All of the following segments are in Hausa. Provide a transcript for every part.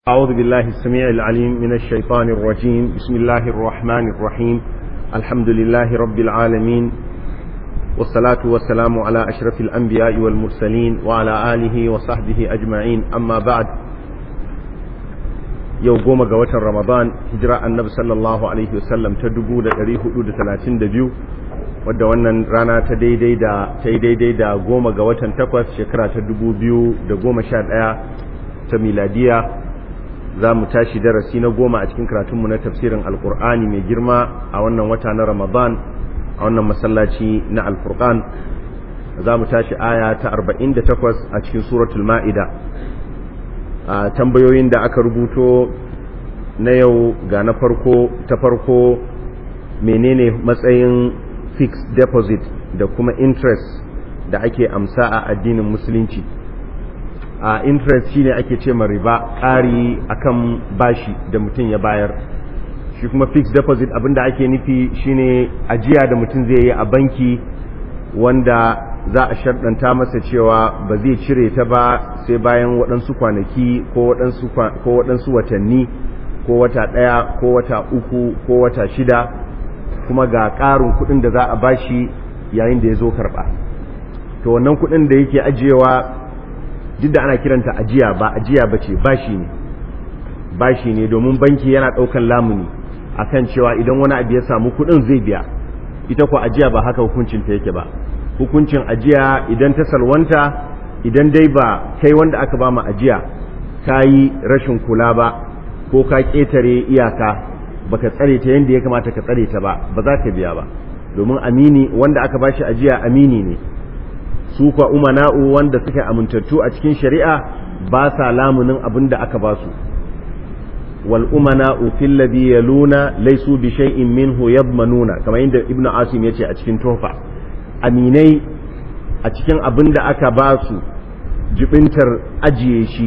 أعوذ بالله السميع العليم من الشيطان الرجيم بسم الله الرحمن الرحيم الحمد لله رب العالمين والصلاة والسلام على أشرف الأنبياء والمرسلين وعلى آله وصحبه أجمعين أما بعد yau goma ga watan ramadan hijira annabi sallallahu alaihi wasallam ta dubu da ɗari hudu da talatin da biyu wadda wannan rana ta daidai da ta yi daidai da goma ga watan takwas shekara ta dubu biyu da goma sha ɗaya ta miladiya za mu tashi darasi na goma a cikin karatunmu na tafsirin alkur'ani mai girma a wannan wata na ramadan a wannan masallaci na alfurqan za mu tashi aya ta arba'in da takwas a cikin suratul ma'ida a tambayoyin da aka rubuto na yau ga na farko ta farko menene matsayin fixed deposit da kuma interest da ake amsa a addinin musulunci a interest shine ake ce ma riba ƙari akan bashi da mutum ya bayar shi kuma fixed deposit abinda ake nufi shine ajiya da mutum zai yi a banki wanda za a sharɗanta masa cewa ba zai cire ta ba sai bayan waɗansu kwanaki ko waɗansu watanni ko wata ɗaya ko wata uku ko wata shida kuma ga ƙarin kuɗin da za a bashi yayin da ya zo karɓa to wannan kuɗin da yake ajiyewa duk da ana kiranta ajiya ba ajiya ba ce bashi ne bashi ne domin banki yana ɗaukan lamuni akan cewa idan wani abu ya samu kuɗin zai biya ita ko ajiya ba haka hukuncinta yake ba hukuncin ajiya idan ta salwanta idan dai ba kai wanda aka ba mu ajiya ka yi rashin kula ba ko ka ƙetare iyaka baka tsare ta yadda ya kamata ka tsare ta ba ba za ka biya ba domin amini wanda aka ba shi ajiya amini ne su kwa umana'u wanda suka amintattu a cikin shari'a ba sa lamunin abin da aka ba su wal umana'u fil ladhi yaluna laysu bi shay'in minhu yadmanuna kamar yadda ibnu asim yace a cikin tuhfa aminai a cikin abin da aka ba su jibintar ajiye shi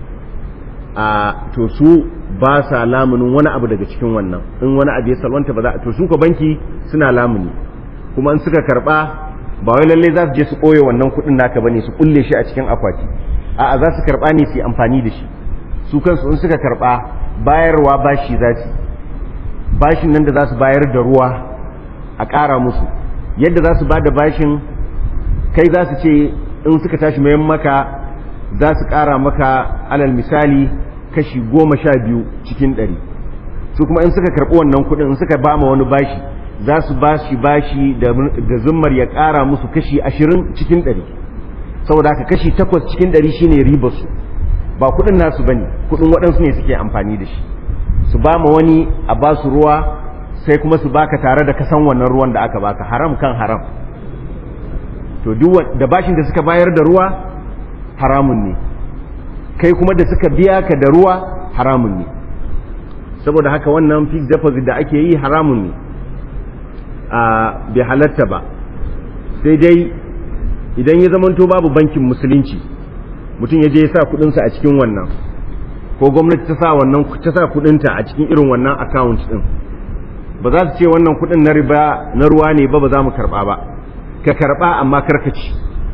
a to su ba sa lamunin wani abu daga cikin wannan in wani abu ya salwanta ba za to su ko banki suna lamuni kuma in suka karba ba wai lalle za su je su ɓoye wannan kuɗin naka bane su kulle shi a cikin akwati a'a za su karba ne su yi amfani da shi su kansu in suka karba bayarwa bashi za su bashin nan da za su bayar da ruwa a ƙara musu yadda za su ba da bashin kai za su ce in suka tashi mayan maka za su ƙara maka alal misali kashi goma sha biyu cikin ɗari su kuma in suka karɓi wannan kuɗin in suka ba ma wani bashi za su ba shi bashi da zummar ya ƙara musu kashi ashirin cikin ɗari saboda haka kashi takwas cikin ɗari shine ribarsu ba kuɗin nasu ba ne kuɗin waɗansu ne suke amfani da shi su ba ma wani a ba su ruwa sai kuma su baka tare da kasan wannan ruwan da aka baka haram kan haram to duk da bashin da suka bayar da ruwa haramun ne kai kuma da suka biya ka da ruwa haramun ne saboda haka wannan fixed deposit da ake yi haramun ne a bai halatta ba sai dai idan ya zamanto babu bankin musulunci mutum ya je ya sa kudinsa a cikin wannan ko gwamnati ta sa wannan ta sa kudinta a cikin irin wannan account din ba za su ce wannan kudin na riba na ruwa ne ba ba za mu karba ba ka karba amma karkaci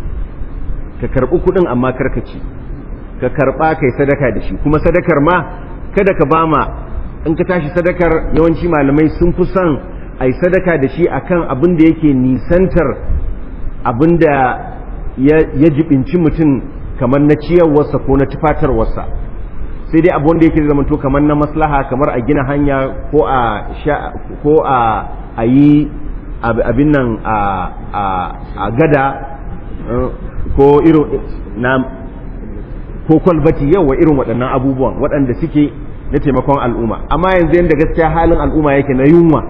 ka karbi kudin amma karkaci ka karba kai sadaka da shi kuma sadakar ma kada ka bama in ka tashi sadakar yawanci malamai sun fi son ai sadaka da shi akan abin da yake nisantar abin da ya jibinci mutum kamar na ciyarwarsa ko na tufatarwarsa sai dai abu wanda yake zama to kamar na maslaha kamar a gina hanya ko a ko a a yi abin nan a gada ko irin na ko kwalbati yawa irin waɗannan abubuwan waɗanda suke na taimakon al'umma amma yanzu yadda gaskiya halin al'umma yake na yunwa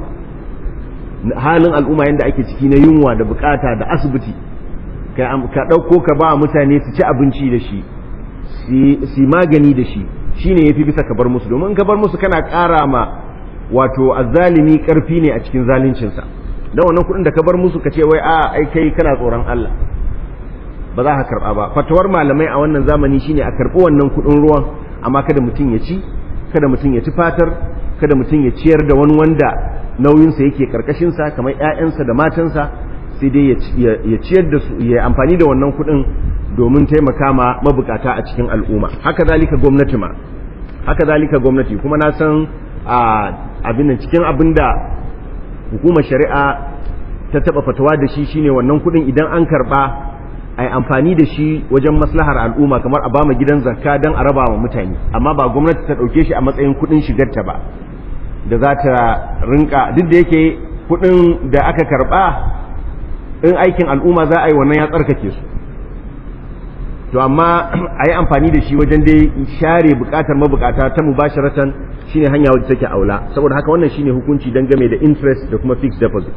halin al'umma yadda ake ciki na yunwa da bukata da asibiti ka ɗauko ka ba mutane su ci abinci da shi su magani da shi shine yafi bisa ka bar musu domin ka bar musu kana ƙara ma wato azzalimi ƙarfi ne a cikin zaluncinsa don wannan kuɗin da ka bar musu ka ce wai a ai kai kana tsoron Allah ba za ka karɓa ba fatawar malamai a wannan zamani shine a karɓi wannan kuɗin ruwan amma kada mutum ya ci kada mutum ya ci fatar kada mutum ya ciyar da wani wanda nauyinsa yake karkashinsa kamar 'ya'yansa da matansa sai dai ya ciyar da su ya amfani da wannan kuɗin domin taimaka ma mabukata a cikin al'umma haka zalika gwamnati ma haka zalika gwamnati kuma na san abin cikin abin da hukumar shari'a ta taba fatawa da shi shine wannan kudin idan an karba a amfani da shi wajen maslahar al'umma kamar a bama gidan zakka don a raba wa mutane amma ba gwamnati ta ɗauke shi a matsayin kudin shigarta ba da za ta rinka duk da yake kudin da aka karba in aikin al'umma za a yi wannan ya tsarkake su to amma a yi amfani da shi wajen dai share bukatar mabukata ta mubasharatan shine hanya wadda take aula saboda haka wannan shine hukunci don game da interest da kuma fixed deposit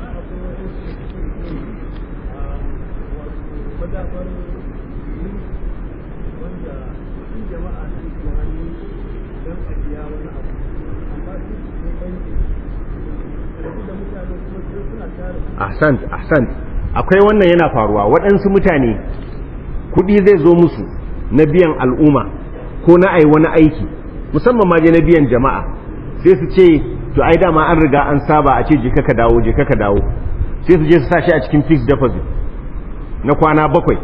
ahsant ahsant akwai wannan yana faruwa waɗansu mutane kuɗi zai zo musu na biyan al'umma ko na ai wani aiki musamman ma je na biyan jama'a sai su ce to ai dama an riga an saba a ce je ka dawo je ka dawo sai su je su sa shi a cikin fixed deposit na kwana bakwai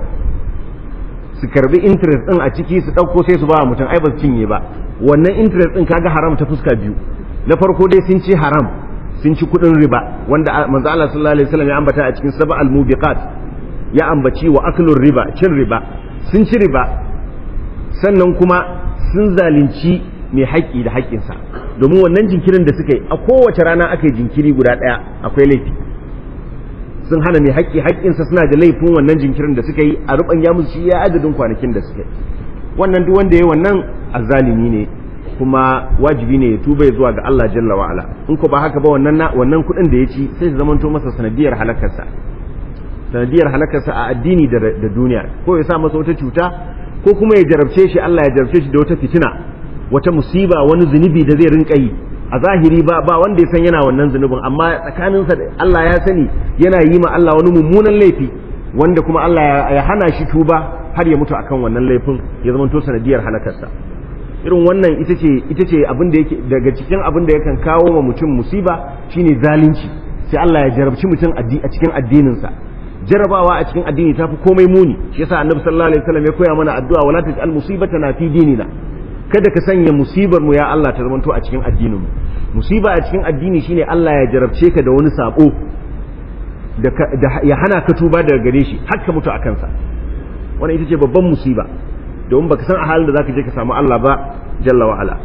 su karbi interest din a ciki su ɗauko sai su ba mutum ai ba su cinye ba wannan interest din kaga haram ta fuska biyu na farko dai sun ci haram sun ci kudin riba wanda manzo Allah sallallahu alaihi wasallam ya ambata a cikin saba al-mubiqat ya ambaci wa aklur riba cin riba sun ci riba sannan kuma sun zalunci mai haƙƙi da haƙƙinsa domin wannan jinkirin da suka yi a kowace rana aka yi jinkiri guda ɗaya akwai laifi sun hana mai haƙƙi haƙƙinsa suna da laifin wannan jinkirin da suka yi a ruban ya musu shi ya adadin kwanakin da suka yi wannan duk wanda ya wannan azzalimi ne kuma wajibi ne ya tuba zuwa ga Allah jalla wa ala in ko ba haka ba wannan wannan kuɗin da ya ci sai su zamanto masa sanadiyar halakarsa sanadiyar halakarsa a addini da duniya ko ya sa masa wata cuta ko kuma ya jarabce shi Allah ya jarabce shi da wata fitina wata musiba wani zunubi da zai rinka yi a zahiri ba ba wanda ya san yana wannan zunubin amma tsakaninsa da Allah ya sani yana yi ma Allah wani mummunan laifi wanda kuma Allah ya hana shi tuba har ya mutu akan wannan laifin ya zamanto sanadiyar halakarsa irin wannan ita ce ita ce abin da yake daga cikin abin da yakan kawo ma mutum musiba shine zalunci sai Allah ya jarabci mutum a cikin addininsa jarabawa a cikin addini tafi komai muni shi yasa annabi sallallahu alaihi wasallam ya koya mana addu'a wala taj'al musibatana fi dinina kada ka sanya musibar mu ya Allah ta zamanto a cikin addinin mu musiba a cikin addini shine Allah ya jarabce ka da wani sabo da ya hana ka tuba daga gare shi har ka mutu a kansa wannan ita ce babban musiba domin baka san a halin da zaka je ka samu Allah ba jalla wa ala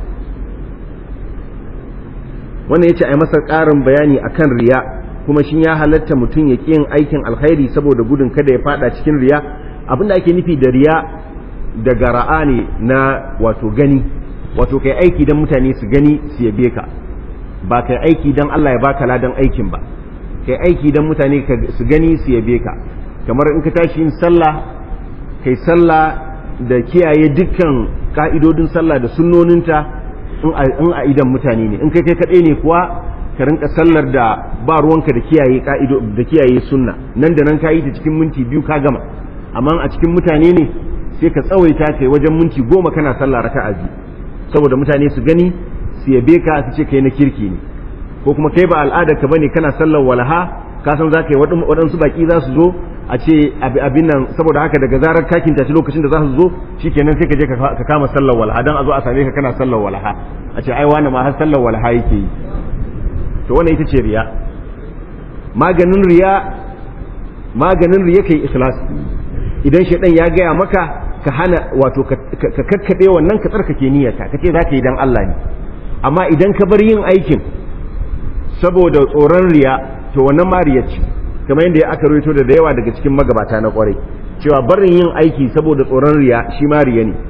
wannan yace ai masa ƙarin bayani akan riya kuma shin ya halatta mutum ya yin aikin alkhairi saboda gudun kada ya fada cikin riya abinda ake nufi da riya daga ra'a ne na wato gani wato kai aiki dan mutane su gani su yabe ka ba kai aiki dan Allah ya baka ladan aikin ba kai aiki dan mutane su gani su yabe ka kamar in ka tashi yin sallah kai sallah da kiyaye dukkan ka'idodin sallah da sunnoninta in a idan mutane ne in kai kai kaɗai ne kuwa ka rinka sallar da ba ruwanka da kiyaye ka'ido da kiyaye sunna nan da nan ka yi ta cikin minti biyu ka gama amma a cikin mutane ne sai ka tsawaita kai wajen minti goma kana sallah raka'a biyu saboda mutane su gani su yabe ka su ce kai na kirki ne ko kuma kai ba al'adar ka bane kana sallar walaha ka san za ka yi waɗansu baki za su zo a ce abin nan saboda haka daga zarar kakin tashi lokacin da za su zo shikenan sai ka je ka kama sallar walaha dan a zo a same ka kana sallar walaha a ce ai wani ma har sallar walaha yake yi to wannan ita ce riya maganin riya maganin riya kai ikhlas idan shaidan ya gaya maka ka hana wato ka kakkabe wannan ka tsarkake niyyarka ka ce za ka yi dan Allah ne amma idan ka bar yin aikin saboda tsoron riya to wannan ma riya ce kamar yadda aka rawaito da da yawa daga cikin magabata na kwarai cewa barin yin aiki saboda tsoron riya shi ma riya ne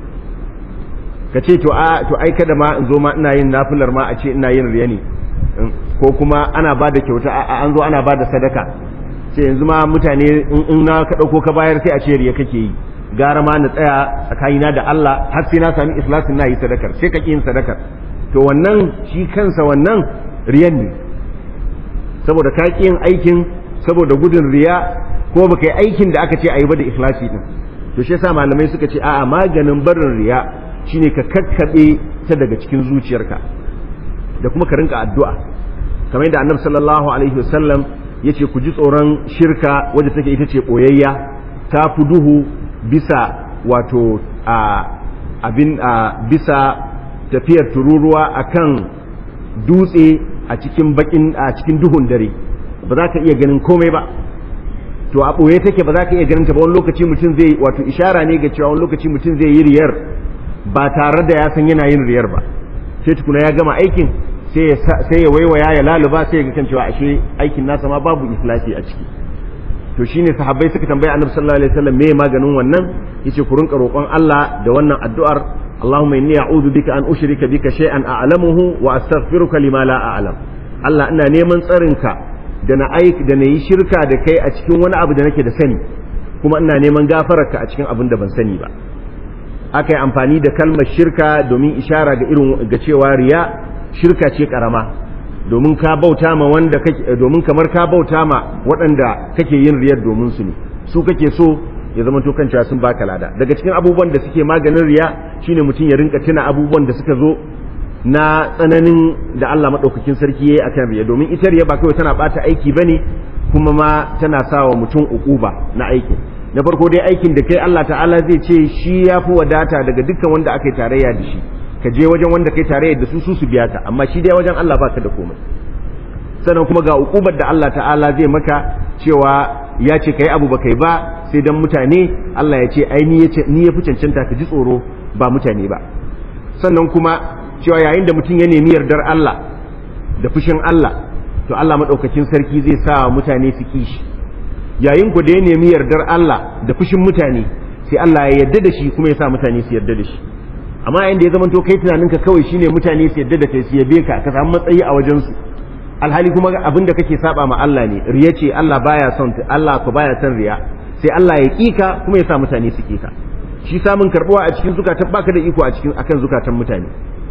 ka ce to a to ai kada ma in zo ma ina yin nafilar ma a ce ina yin riya ne ko kuma ana ba da kyauta an zo ana ba da sadaka ce yanzu ma mutane in na ka ɗauko ka bayar sai a ce riya kake yi gara ma na tsaya tsakanina da Allah har sai na sami ikhlasin na yi sadakar sai ka ƙi yin sadakar to wannan shi kansa wannan riyan ne saboda ka ƙi yin aikin saboda gudun riya ko baka yi aikin da aka ce a yi ba da ikhlasi din to shi yasa malamai suka ce a'a maganin barin riya shine ka kakkaɓe ta daga cikin zuciyarka da kuma ka rinka addu'a kamar yadda annabi sallallahu alaihi wasallam ya ce ku ji tsoron shirka wadda take ita ce ɓoyayya ta fi duhu bisa wato a abin a bisa tafiyar tururuwa akan dutse a cikin bakin a cikin duhun dare ba za ka iya ganin komai ba to a ɓoye take ba za ka iya ganin ta ba wani lokaci mutum zai wato ishara ne ga cewa wani lokaci mutum zai yi riyar ba tare da ya san yana yin riyar ba sai tukuna ya gama aikin sai ya waiwaya ya laluba sai ya ga kan cewa ashe aikin nasa ma babu ikhlasi a ciki to shine sahabbai suka tambaya annabi sallallahu alaihi wasallam me maganin wannan yace ku rinka roƙon Allah da wannan addu'ar Allahumma inni a'udhu bika an ushrika bika shay'an a'lamuhu wa astaghfiruka lima la a'lam Allah ina neman tsarinka da na aik da na yi shirka da kai a cikin wani abu da nake da sani kuma ina neman gafararka a cikin abin da ban sani ba aka yi amfani da kalmar shirka domin ishara ga irin ga cewa riya shirka ce karama domin ka bauta ma wanda kake domin kamar ka bauta ma waɗanda kake yin riyar domin su ne su kake so ya zama to cewa sun baka lada daga cikin abubuwan da suke maganin riya shine mutum ya rinka tuna abubuwan da suka zo na tsananin da Allah maɗaukakin sarki ya yi akan riya domin ita riya ba kawai tana ɓata aiki ba ne kuma ma tana sa wa mutum uquba na aikin na farko dai aikin da kai Allah ta'ala zai ce shi ya fi wadata daga dukkan wanda aka yi tarayya da shi ka je wajen wanda kai tarayya da su su su biya ka amma shi dai wajen Allah baka da komai sannan kuma ga uqubar da Allah ta'ala zai maka cewa ya ce kai abu ba kai ba sai dan mutane Allah ya ce ai ni ya fi cancanta ka ji tsoro ba mutane ba sannan kuma cewa yayin da mutum ya nemi yardar Allah da fushin Allah to Allah maɗaukakin sarki zai sa mutane su kishi yayin ku da ya nemi yardar Allah da fushin mutane sai Allah ya yarda da shi kuma ya sa mutane su yarda da shi amma yayin da ya zama to kai tunaninka kawai shine mutane su yarda da kai su yabe ka ka samu matsayi a wajen su alhali kuma abin da kake saba ma Allah ne riya ce Allah baya son Allah ko baya son riya sai Allah ya kika kuma ya sa mutane su kika shi samun karbuwa a cikin zukatan baka da iko a cikin akan zukatan mutane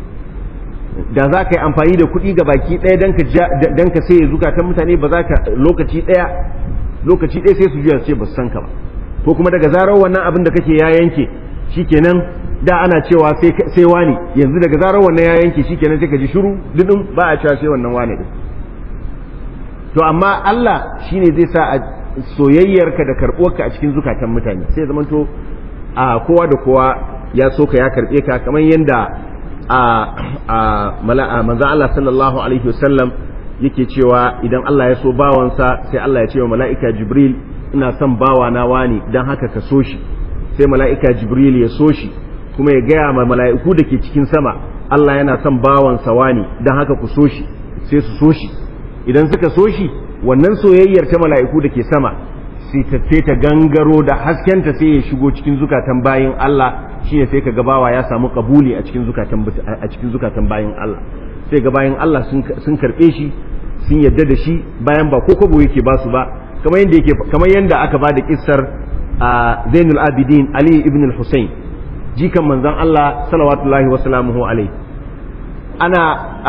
da za ka yi amfani da kuɗi ga baki ɗaya don ka sai zukatan mutane ba za ka lokaci ɗaya lokaci ɗaya sai su juya su ce ba su san ka ba ko kuma daga zarar wannan abin da kake ya yanke shikenan da ana cewa sai wani yanzu daga zarar wannan ya yanke shikenan sai ka ji shiru dudun ba a cewa sai wannan wani din to amma Allah shine zai sa a soyayyarka da karɓuwarka a cikin zukatan mutane sai zamanto a kowa da kowa ya so ka ya karɓe ka kamar yadda a manzan Allah sallallahu alaihi wasallam yake cewa idan Allah ya so bawansa sai Allah ya ce wa mala'ika Jibril ina son bawa na wani don haka ka so shi sai mala'ika Jibril ya so shi kuma ya gaya ma mala'iku da ke cikin sama Allah yana son bawansa wani don haka ku so shi sai su so shi idan suka so shi wannan soyayyar ta mala'iku da ke sama sai ta gangaro da haskenta sai ya shigo cikin zukatan bayin Allah shine sai ka gabawa ya samu kabuli a cikin zukatan a cikin zukatan bayin Allah sai ga bayin Allah sun karbe shi sun yadda da shi bayan ba ko kobo yake ba su ba kamar yanda yake kamar yanda aka ba da kissar Zainul Abidin Ali ibn al-Husayn jikan manzon Allah salawatullahi wa salamuhu alaihi ana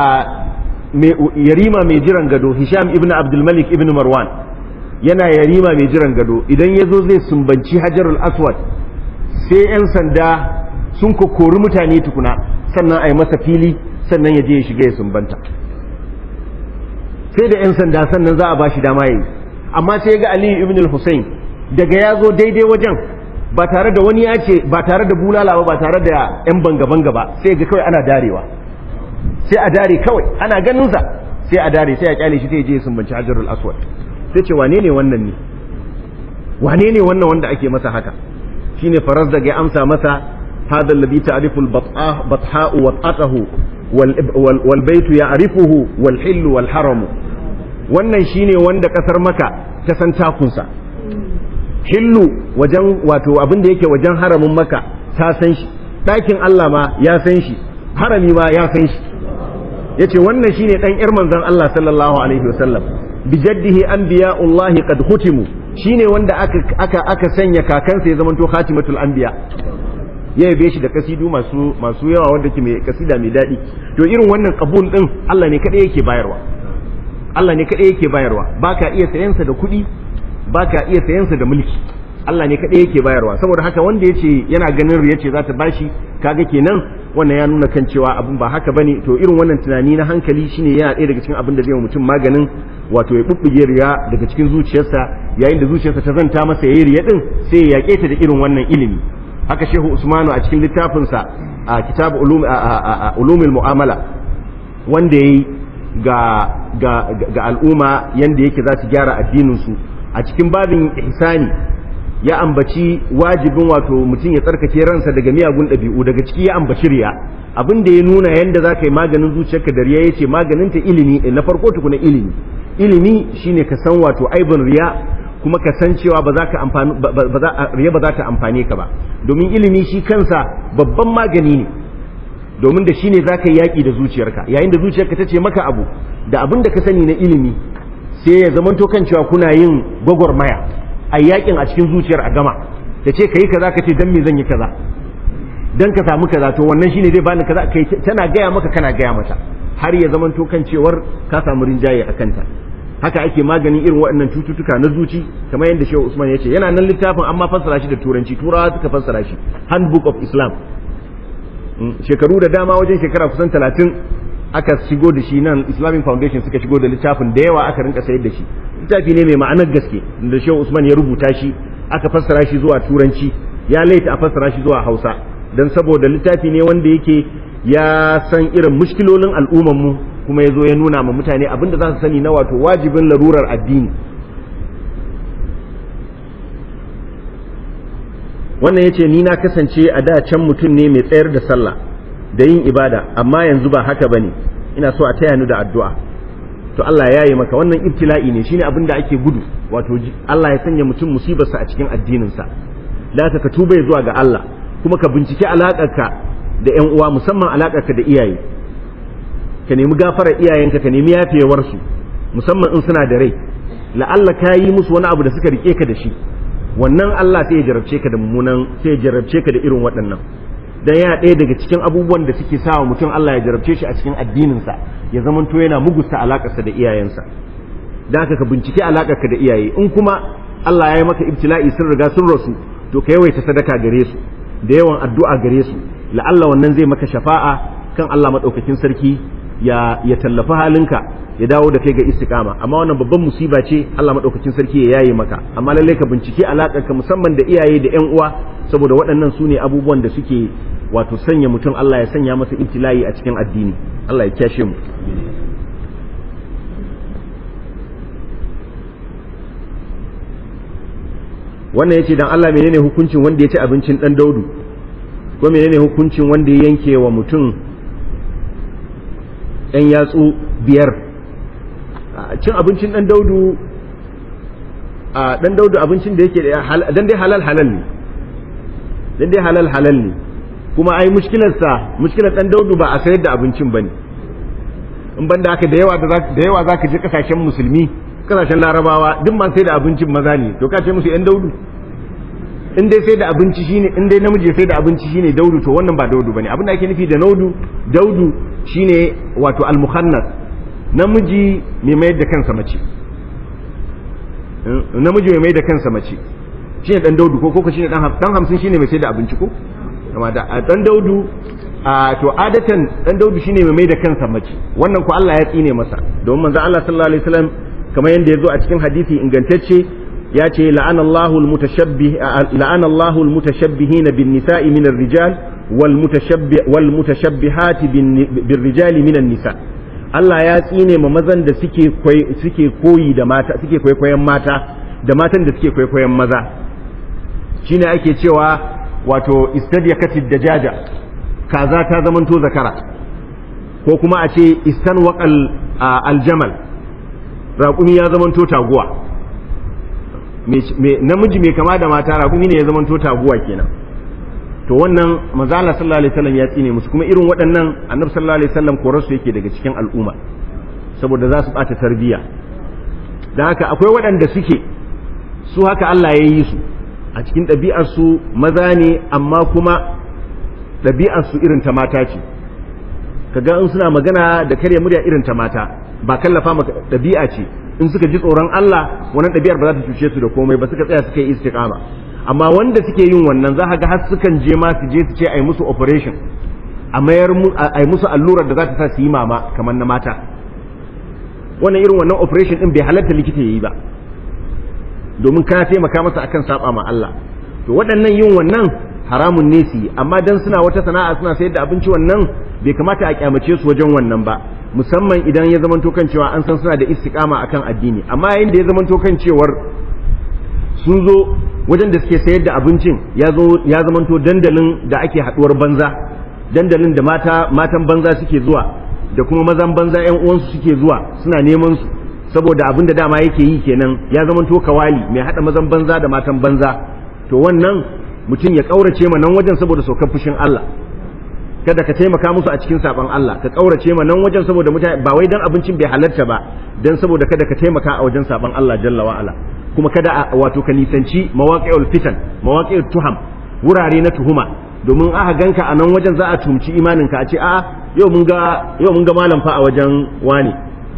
yarima mai jiran gado Hisham ibn Abdul Malik ibn Marwan yana yarima mai jiran gado idan ya zo zai sumbanci hajarul aswad sai 'yan sanda sun kori mutane tukuna sannan a yi masa fili sannan ya je ya shiga ya sumbanta sai da 'yan sanda sannan za a ba shi dama yi amma sai ga aliyu ibn al-hussein daga ya zo daidai wajen ba tare da wani ya ce ba tare da bulala ba ba tare da 'yan banga-banga ba sai ga kawai ana darewa sai a dare kawai ana ganinsa sai a dare sai a kyale shi sai ya je ya sumbanci hajarul aswad sai ce wane ne wannan ne wane ne wannan wanda ake masa haka shine faraz daga ya amsa masa hadha alladhi ta'rifu al-batha'u wa ta'atuhu wal baytu ya'rifuhu wal hillu wal haram wannan shine wanda kasar maka ta san takunsa hillu wajen wato abin da yake wajen haramin maka ta san shi ɗakin Allah ma ya san shi harami ma ya san shi yace wannan shine dan yar manzon Allah sallallahu alaihi wasallam bijaddihi anbiya'ullahi qad hutimu shine wanda aka aka aka sanya kakansa ya zamanto khatimatul anbiya ya yabe shi da kasidu masu masu yawa wanda ke mai kasida mai dadi to irin wannan qabul din Allah ne kadai yake bayarwa Allah ne kadai yake bayarwa baka iya sayansa da kuɗi baka iya sayansa da mulki Allah ne kadai yake bayarwa saboda haka wanda yace yana ganin riya ce za ta bashi kaga kenan wannan ya nuna kan cewa abin ba haka bane to irin wannan tunani na hankali shine yana ɗaya daga cikin abin da zai mutum maganin wato ya bubbuge riya daga cikin zuciyarsa yayin da zuciyarsa ta zanta masa yayi riya din sai ya yake ta da irin wannan ilimi haka shehu usmanu a cikin littafinsa a kitab ulumul mu'amala wanda yayi ga ga ga al'umma yanda yake za su gyara addinin su a cikin babin ihsani ya ambaci wajibin wato mutum ya tsarkake ransa daga miyagun ɗabi'u daga ciki ya ambaci riya abin da ya nuna yanda za ka yi maganin zuciyarka da riya ya ce maganin ta ilimi na farko tukuna ilimi ilimi shine ka san wato aibin riya kuma ka san cewa ba za ka amfani ba za riya ba za ta amfane ka ba domin ilimi shi kansa babban magani ne domin da shine za ka yi yaƙi da zuciyarka yayin da zuciyarka ta ce maka abu da abin da ka sani na ilimi sai ya zamanto kan cewa kuna yin gwagwarmaya a yakin a cikin zuciyar a gama da ce kai kaza ka ce dan me zan yi kaza dan ka samu kaza to wannan shine zai bani kaza kai tana gaya maka kana gaya mata har ya zamanto kan cewar ka samu rinjaye a kanta haka ake maganin irin waɗannan cututtuka na zuci kamar yadda Shehu Usman ya ce yana nan littafin amma fassara shi da turanci turawa suka fassara shi handbook of Islam shekaru da dama wajen shekara kusan talatin aka shigo da shi nan Islamic Foundation suka shigo da littafin da yawa aka rinka sayar da shi littafi ne mai ma'anar gaske da Shehu Usman ya rubuta shi aka fassara shi zuwa turanci ya laita a fassara shi zuwa Hausa dan saboda littafi ne wanda yake ya san irin mushkilolin al'ummar mu kuma ya zo ya nuna ma mutane abinda za su sani na wato wajibin larurar addini wannan yace ni na kasance a da can mutum ne mai tsayar da sallah da yin ibada amma yanzu ba haka bane ina so a taya ni da addu'a to Allah ya yi maka wannan ibtila'i ne shine abin da ake gudu wato Allah ya sanya mutum musibarsa a cikin addininsa da ka tuba zuwa ga Allah kuma ka bincike alaƙarka da ƴan uwa musamman alaƙarka da iyaye ka nemi gafarar iyayenka ka nemi yafewarsu musamman in suna da rai la'alla ka yi musu wani abu da suka rike ka da shi wannan Allah sai ya jarabce ka da mummunan sai ya jarabce ka da irin waɗannan dan yana ɗaya daga cikin abubuwan da suke sawa mutum Allah ya jarabce shi a cikin addininsa ya zamanto yana mugusta alakarsa da iyayensa dan haka ka bincike alakarka da iyaye in kuma Allah ya yi maka ibtila'i sun riga sun rasu to ka yawaita sadaka gare su da yawan addu'a gare su la'alla wannan zai maka shafa'a kan Allah madaukakin sarki ya ya tallafa halinka ya dawo da kai ga istiqama amma wannan babban musiba ce Allah madaukakin sarki ya yaye maka amma lalle ka bincike alakarka musamman da iyaye da ƴan uwa saboda waɗannan su ne abubuwan da suke wato sanya mutum Allah ya sanya masa ibtila'i a cikin addini Allah ya kyashe mu wannan yace dan Allah menene hukuncin wanda ya ci abincin dan daudu ko menene hukuncin wanda ya yanke wa mutum ɗan yatsu biyar cin abincin dan daudu a dan daudu abincin da yake dan dai halal halal ne dan dai halal halal ne kuma ai mushkilarsa mushkilar dan daudu ba a sayar da abincin bane in banda haka da yawa da yawa zaka je kasashen musulmi kasashen larabawa duk ma sai da abincin maza ne to ka ce musu yan daudu in dai sai da abinci shine in dai namiji sai da abinci shine daudu to wannan ba daudu bane abin da ake nufi da daudu daudu shine wato al-mukhannas namiji mai mayar da kansa mace namiji mai mayar da kansa mace shine dan daudu ko ko shine dan dan 50 shine mai sai da abinci ko amma da dan daudu a to adatan dan daudu shine mai mai da kansa mace wannan ko Allah ya tsine masa domin manzo Allah sallallahu alaihi wasallam kamar yanda yazo a cikin hadisi ingantacce ya ce la'ana Allahu al-mutashabbih la'ana Allahu al-mutashabbihin bin nisa'i min ar-rijal wal mutashabbih wal mutashabbihati bin rijali min an-nisa Allah ya tsine ma mazan da suke suke koyi da mata suke kwaikwayon mata da matan da suke kwaikwayon maza shine ake cewa wato istadiyakatid dajaja kaza ta zamanto zakara ko kuma a ce istan waƙal aljamal raƙumi ya zamanto taguwa namiji mai kama da mata raƙumi ne ya zamanto taguwa kenan to wannan manzala sallallahu alaihi wasallam ya tsine musu kuma irin waɗannan annabi sallallahu alaihi wasallam korarsu yake daga cikin al'umma saboda za su ɓata tarbiyya don haka akwai waɗanda suke su haka Allah ya yi su a cikin ɗabi'arsu maza ne amma kuma ɗabi'arsu irin ta mata ce kaga in suna magana da karya murya irin ta mata ba kallafa maka ɗabi'a ce in suka ji tsoron Allah wannan ɗabi'ar ba za ta cuce su da komai ba suka tsaya suka yi istiqama amma wanda suke yin wannan za ka ga har sukan je ma su je su ce ai musu operation a mayar ai musu allurar da za ta sa su yi mama kamar na mata wannan irin wannan operation din bai halatta likita yayi ba domin ka taimaka masa akan saba ma Allah to waɗannan yin wannan haramun ne su yi amma dan suna wata sana'a suna sayar da abinci wannan bai kamata a kyamace su wajen wannan ba musamman idan ya zamanto kan cewa an san suna da istiqama akan addini amma yayin da ya zamanto kan cewar sun zo wajen da suke sayar da abincin ya zo ya zamanto dandalin da ake haduwar banza dandalin da mata matan banza suke zuwa da kuma mazan banza yan uwansu suke zuwa suna neman su saboda abin da dama yake yi kenan ya zamanto kawali mai hada mazan banza da matan banza to wannan mutum ya kaurace ma nan wajen saboda saukar fushin Allah kada ka taimaka musu a cikin saban Allah ka kaurace ma nan wajen saboda mutane ba wai dan abincin bai halarta ba dan saboda kada ka taimaka a wajen saban Allah jalla wa ala kuma kada wato ka nisanci mawaqi'ul fitan mawaqi'ut tuham wurare na tuhuma domin aka ganka a nan wajen za a tumci imanin ka a ce a'a yau mun ga yau mun ga malam fa a wajen wani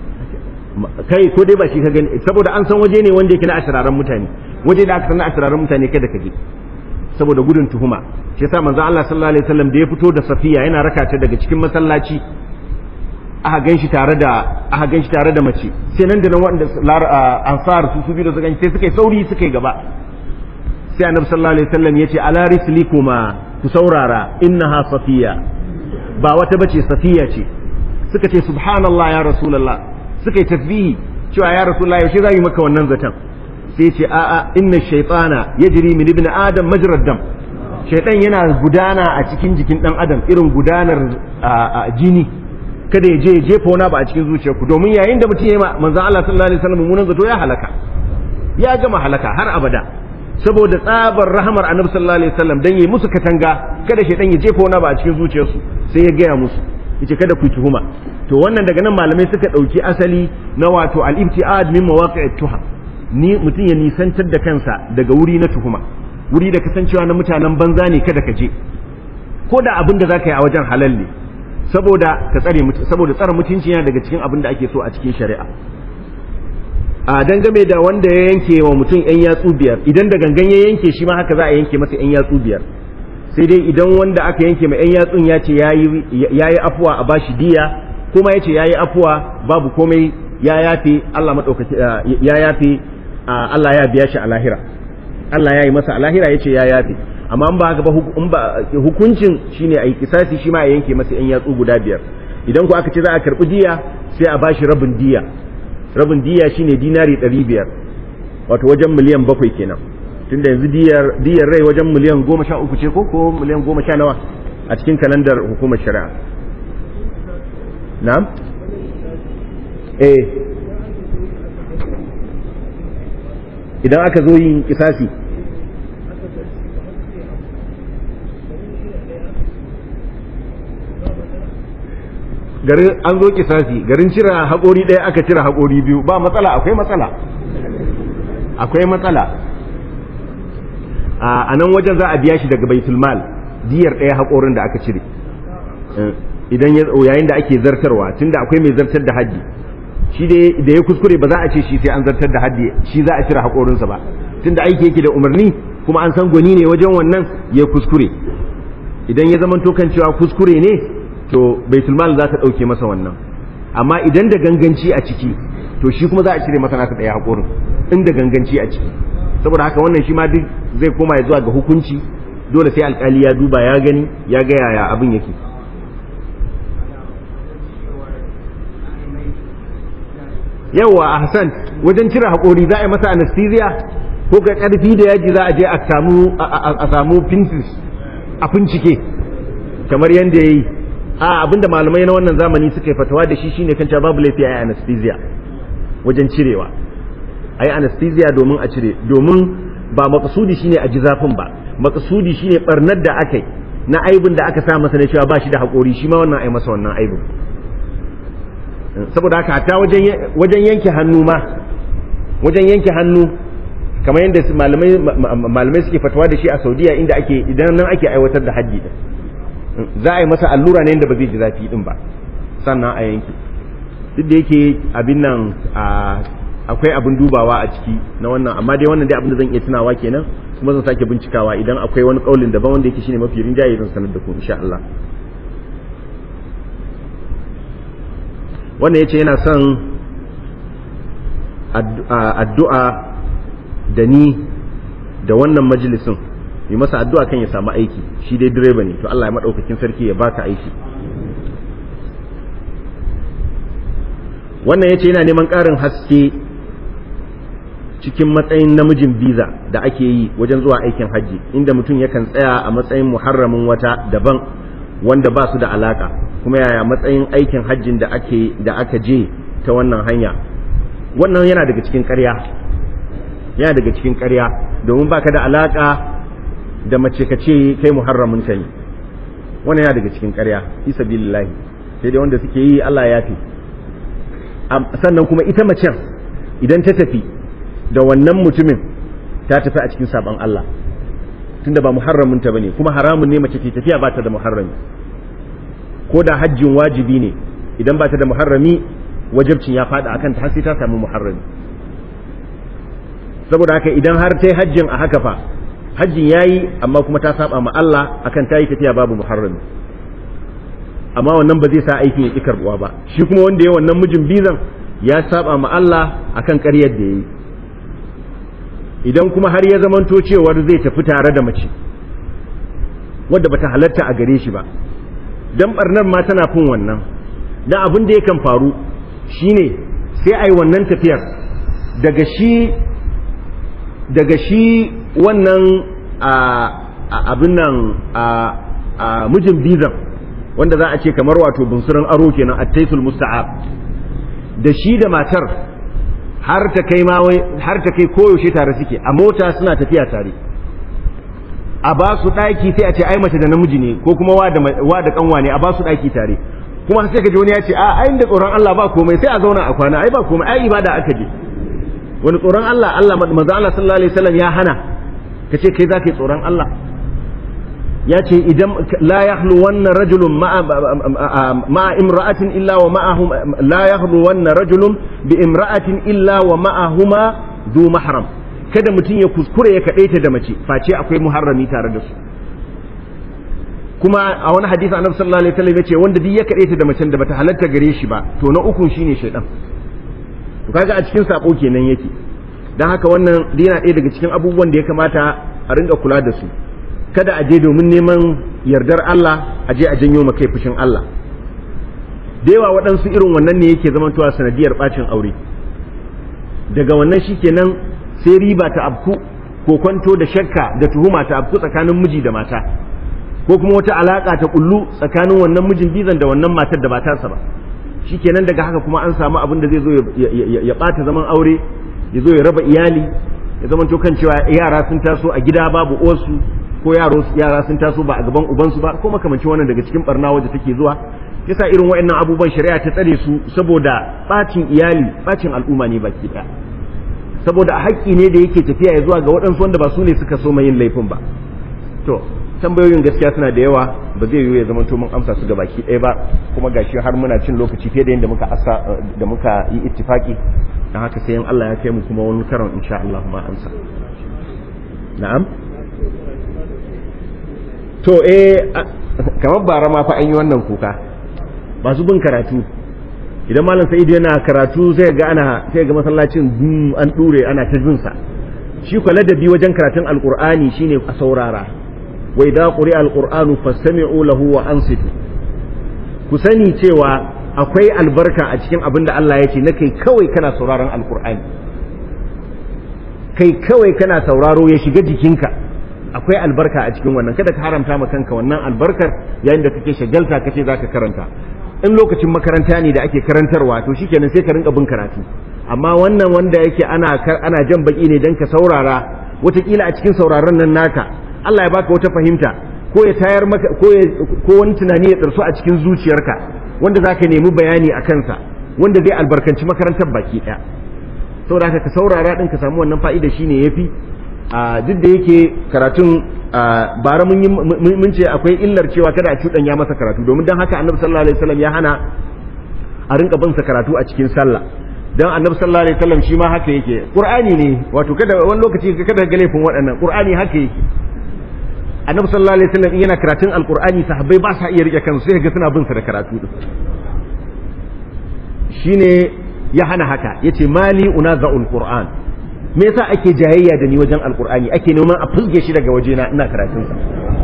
kai ko dai ba shi ka gani saboda an san waje ne wanda yake na ashiraran mutane waje da aka san na ashiraran mutane kada ka je saboda gudun tuhuma shi yasa manzo Allah sallallahu alaihi wasallam da ya fito da Safiya yana raka ta daga cikin masallaci aka ganshi tare da aka ganshi tare da mace sai nan da nan wanda ansar su su bi da su ganshi sai suka yi sauri suka yi gaba sai annabi sallallahu alaihi wasallam yace ala rislikuma ku saurara innaha safiya ba wata bace safiya ce suka ce subhanallah ya rasulullah suka yi tasbihi cewa ya rasulullah yaushe za yi maka wannan zaton sai ce a'a inna shaytana yajri min ibn adam majrad dam shaytan yana gudana a cikin jikin dan adam irin gudanar jini kada ya je ya jefa wani ba a cikin zuciyarku domin yayin da mutum ya yi manzo Allah sallallahu alaihi wasallam mummunan zato ya halaka ya gama halaka har abada saboda tsabar rahamar annabi sallallahu alaihi wasallam dan yi musu katanga kada shaytan ya jefa wani ba a cikin zuciyarsu sai ya gaya musu yace kada ku tuhuma to wannan daga nan malamai suka dauki asali na wato al-ibtiad min mawaqi'it tuham ni mutum ya nisantar da kansa daga wuri na tuhuma wuri da kasancewa na mutanen banza ne kada ka je ko da abin da zaka yi a wajen halal ne saboda ka tsare saboda tsare mutunci yana daga cikin abin da ake so a cikin shari'a a dangane da wanda ya yanke wa mutum yan yatsu biyar idan da gangan ya yanke shi ma haka za a yanke masa yan yatsu biyar sai dai idan wanda aka yanke ma yan yatsun ya ce yayi afuwa a bashi diya kuma ya ce yayi afuwa babu komai ya yafe Allah madaukaki ya yafe Allah ya biya shi a lahira Allah ya yi masa a lahira ya ce ya yafe amma in ba haka ba in ba hukuncin shine a yi kisasi shi ma a yanke masa yan yatsu guda biyar idan ku aka ce za a karbi diya sai a bashi rabin diya rabin diya shine dinari ɗari biyar wato wajen miliyan bakwai kenan tunda yanzu diyar diyar rai wajen miliyan goma sha uku ce ko ko miliyan goma sha nawa a cikin kalandar hukumar shari'a na'am eh idan aka zo yin kisasi garin an zo kisasi garin cira haƙori ɗaya aka cira haƙori biyu ba matsala akwai matsala akwai matsala a nan wajen za a biya shi daga baitul mal diyar ɗaya haƙorin da aka cire idan yayin da ake zartarwa tunda akwai mai zartar da haddi shi da ya kuskure ba za a ce shi sai an zartar da haddi shi za a cire haƙorinsa ba tunda aiki yake da umarni kuma an san gwani ne wajen wannan ya kuskure idan ya zama kan cewa kuskure ne to baitul mal za ta ɗauke masa wannan amma idan da ganganci a ciki to shi kuma za a cire masa nasa ɗaya haƙorin in da ganganci a ciki saboda haka wannan shi ma duk zai koma ya zuwa ga hukunci dole sai alƙali ya duba ya gani ya ga yaya abin yake yawa a hassan wajen cire haƙori za a yi masa anesthesia ko ga ƙarfi da yaji za a je a samu pinces a bincike kamar yadda ya yi a abinda malamai na wannan zamani suka yi fatawa da shi shine kan babu laifi a yi anesthesia wajen cirewa a yi anesthesia domin a cire domin ba makasudi shine a ji zafin ba makasudi shine barnar da aka yi na aibin da aka sa masa na cewa ba shi da haƙori shi ma wannan a yi masa wannan aibin saboda haka ta wajen yanke hannu ma wajen yanke hannu kamar yadda malamai suke fatawa da shi a saudiya inda ake idan nan ake aiwatar da hajji din za a yi masa allura ne yadda ba zai ji zafi din ba sannan a yanke duk da yake abin nan akwai abin dubawa a ciki na wannan amma dai wannan dai abin da zan iya tunawa kenan kuma zan sake bincikawa idan akwai wani kaulin daban wanda yake shine mafi rinjaye zan sanar da ku insha Allah wannan yace yana son addu'a da ni da wannan majalisin yi masa addu'a kan ya samu aiki shi dai direba ne to Allah ya madaukakin sarki ya baka aiki wannan yace yana neman ƙarin haske cikin matsayin namijin biza da ake yi wajen zuwa aikin hajji inda mutum yakan tsaya a matsayin muharramin wata daban wanda ba su da alaka kuma yaya matsayin aikin hajjin da ake da aka je ta wannan hanya wannan yana daga cikin ƙarya yana daga cikin ƙarya domin baka da alaka da mace ka ce kai muharramin ta ne wannan yana daga cikin ƙarya fi sabilillahi sai dai wanda suke yi Allah ya fi sannan kuma ita macen idan ta tafi da wannan mutumin ta tafi a cikin saban Allah tunda ba muharramin ta bane kuma haramun ne mace ke tafiya ba ta da muharrami ko da hajjin wajibi ne idan ba ta da muharrami wajibcin ya fada akan ta har sai ta samu muharrami saboda haka idan har ta yi hajjin a haka fa hajjin yayi amma kuma ta saba ma Allah akan ta yi tafiya babu muharrami amma wannan ba zai sa aikin ya ƙi karɓuwa ba shi kuma wanda ya wannan mijin bizan ya saba ma Allah akan ƙaryar da ya yi idan kuma har ya zamanto cewar zai tafi tare da mace wadda bata halatta a gare shi ba dan barnar ma tana fin wannan dan abin da yakan faru shine sai ai wannan tafiyar daga shi daga shi wannan abin nan a mijin bizan wanda za a ce kamar wato bunsurin aro kenan attaisul musta'ab da shi da matar har ta kai ma har ta kai koyaushe tare suke a mota suna tafiya tare a ba su daki sai a ce ai mace da namiji ne ko kuma wa da wa da kanwa ne a ba su daki tare kuma sai ka ji wani ya ce a ai da tsoron Allah ba komai sai a zauna a kwana ai ba komai ai ibada aka je wani tsoron Allah Allah manzo Allah sallallahu alaihi wasallam ya hana kace kai zaka yi tsoron Allah ya ce idan la yahlu wannan rajulun ma'a imra'atin illa wa ma'ahum la yahlu wannan rajulun bi imra'atin illa wa ma'ahuma du mahram kada mutum ya kuskure ya kadaita da mace face akwai muharrami tare da su kuma a wani hadisi annabi sallallahu alaihi wasallam yace wanda duk ya kadaita da macen da bata halatta gare shi ba to na ukun shine shaydan to kaga a cikin sako kenan yake dan haka wannan yana ɗaya daga cikin abubuwan da ya kamata a ringa kula da su kada a je domin neman yardar Allah a je a janyo kai fushin Allah da yawa waɗansu irin wannan ne yake zamantowa sanadiyar bacin aure daga wannan shikenan sai riba ta abku ko kwanto da shakka da tuhuma ta abku tsakanin miji da mata ko kuma wata alaka ta kullu tsakanin wannan mijin bizan da wannan matar da ba tasa ba shikenan daga haka kuma an samu abin da zai zo ya ɓata zaman aure ya zo ya raba iyali ya zamanto kan cewa yara sun taso a gida babu osu ko yaro yara sun taso ba a gaban ubansu ba ko makamancin wannan daga cikin barna waje take zuwa yasa irin waɗannan abubuwan shari'a ta tsare su saboda bacin iyali bacin al'umma ne baki ɗaya saboda haƙƙi ne da yake tafiya ya zuwa ga waɗansu wanda ba su ne suka so yin laifin ba to tambayoyin gaskiya suna da yawa ba zai yiwu ya zama to mun amsa su ga baki ɗaya ba kuma gashi har muna cin lokaci fiye da yadda muka asa da muka yi ittifaki dan haka sai in Allah ya kai mu kuma wani karon insha Allah ma amsa na'am to eh kamar bara ma fa an yi wannan kuka masu bin karatu idan malam sa'idu yana karatu sai ga ana sai ga masallacin an dure ana ta jin sa shi kwa ladabi wajen karatun alqur'ani shine a saurara wa idza quri'a alqur'anu fastami'u lahu wa ansitu ku sani cewa akwai albarka a cikin abin da Allah ya ce na kai kawai kana sauraron alqur'ani kai kawai kana sauraro ya shiga jikinka akwai albarka a cikin wannan kada ka haramta ma kanka wannan albarkar yayin da kake shagalta kace zaka karanta in lokacin makaranta ne da ake karantarwa to shikenan sai ka rinka bin karatu amma wannan wanda yake ana ana jan baki ne dan ka saurara wataƙila a cikin sauraron nan naka Allah ya baka wata fahimta ko ya tayar maka ko ko wani tunani ya tsarsu a cikin zuciyarka wanda zaka nemi bayani a kansa wanda zai albarkanci makarantar baki ɗaya saboda haka ka saurara din ka samu wannan fa'ida shine yafi a duk da yake karatun bara mun ce akwai illar cewa kada a cuɗanya masa karatu domin don haka annabi sallallahu alaihi wasallam ya hana a rinka bin sa karatu a cikin sallah dan annabi sallallahu alaihi wasallam shi ma haka yake qur'ani ne wato kada wani lokaci kada ga laifin waɗannan qur'ani haka yake annabi sallallahu alaihi wasallam yana karatun alqur'ani sahabbai ba sa iya rike kansu sai ga suna bin sa da karatu din shine ya hana haka yace mali unaza'ul qur'an me yasa ake jayayya da ni wajen alqur'ani ake neman a fusge shi daga wajena ina karatun sa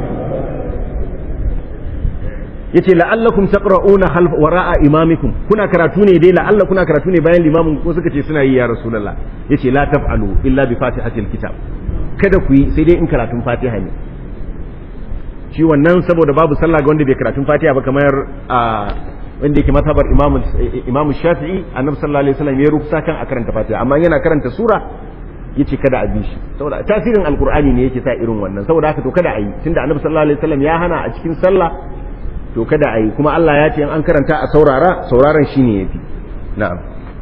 yace la'allakum taqra'una half wara'a imamikum kuna karatu ne dai la'alla kuna karatu ne bayan limamin ko suka ce suna yi ya rasulullah yace la taf'alu illa bi fatihatil kitab kada ku yi sai dai in karatun fatiha ne shi wannan saboda babu sallah ga wanda bai karatun fatiha ba kamar a wanda yake matabar imam imam shafi'i annabi sallallahu alaihi wasallam ya rubuta kan a karanta fatiha amma yana karanta sura yace kada a bi shi saboda tasirin alqur'ani ne yake sa irin wannan saboda haka to kada a yi tunda annabi sallallahu alaihi wasallam ya hana a cikin sallah to kada a yi kuma Allah ya ce in an karanta a saurara sauraron shine yafi na'am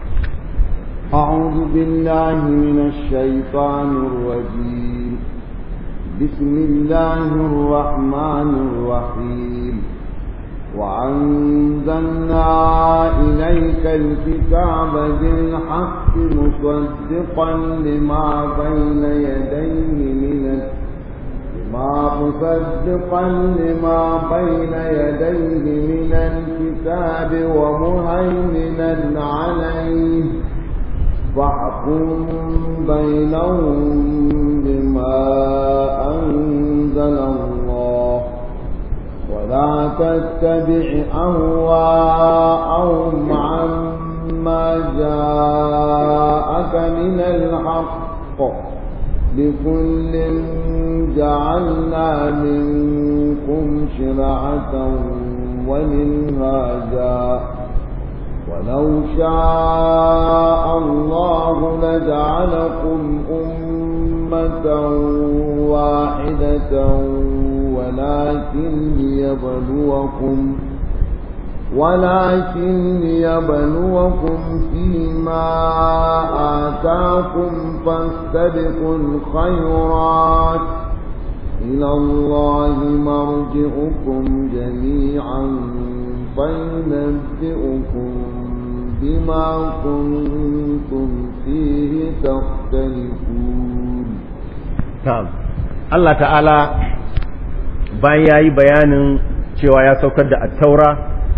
أعوذ بالله من الشيطان الرجيم بسم الله الرحمن الرحيم وأنزلنا إليك الكتاب بالحق مصدقا لما بين يديه من ما مصدقا لما بين يديه من الكتاب ومهيمنا عليه فاحكم بينهم بما أنزل الله ولا تتبع أهواءهم عما جاءك من الحق لكل جعلنا منكم شرعة ومنهاجا ولو شاء الله لجعلكم أمة واحدة ولكن ليبلوكم ولكن ليبلوكم فيما آتاكم فاستبقوا الخيرات إلى الله مرجعكم جميعا فينبئكم بما كنتم فيه تختلفون na'am Allah ta'ala bayan yayi bayanin cewa ya saukar da at-taura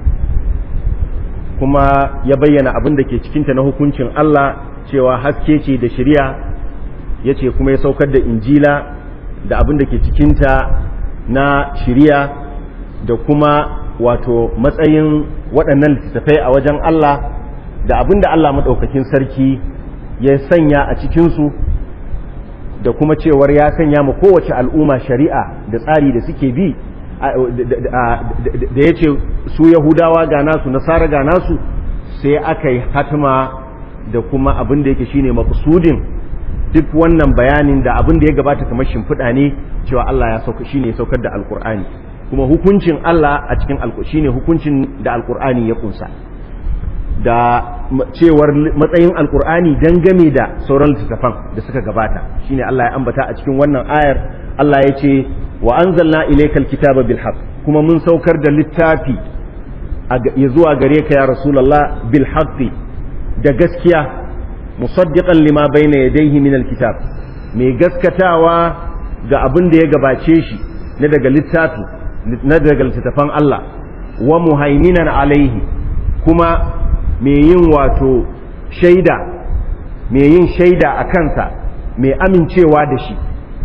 kuma ya bayyana abin da ke cikinta na hukuncin Allah cewa haske ce da shari'a yace kuma ya saukar da injila da abin da ke cikinta na shari'a da kuma wato matsayin waɗannan littattafai a wajen Allah da abin da Allah maɗaukakin sarki ya sanya a cikinsu da kuma cewar ya sanya ma kowace al'umma shari'a da tsari da suke bi da ya ce su yahudawa ga nasu nasara ga nasu sai aka yi hatima da kuma abin da yake shine makusudin duk wannan bayanin da abin da ya gabata kamar shimfiɗa ne cewa Allah ya sauka shine ya saukar da alkur'ani kuma hukuncin Allah a cikin shine hukuncin da alkur'ani ya kunsa da cewar matsayin alkur'ani dangane da sauran littattafan da suka gabata shine Allah ya ambata a cikin wannan ayar Allah ya ce wa anzalna ilaykal kitaba bil haqq kuma mun saukar da littafi ya zuwa gare ka ya rasulullah bil haqqi da gaskiya musaddiqan lima bayna yadayhi min al kitab mai gaskatawa ga abin da ya gabace shi na daga littafi na daga littattafan Allah wa muhaiminan alaihi kuma mai yin wato shaida mai yin shaida a kansa mai amincewa da shi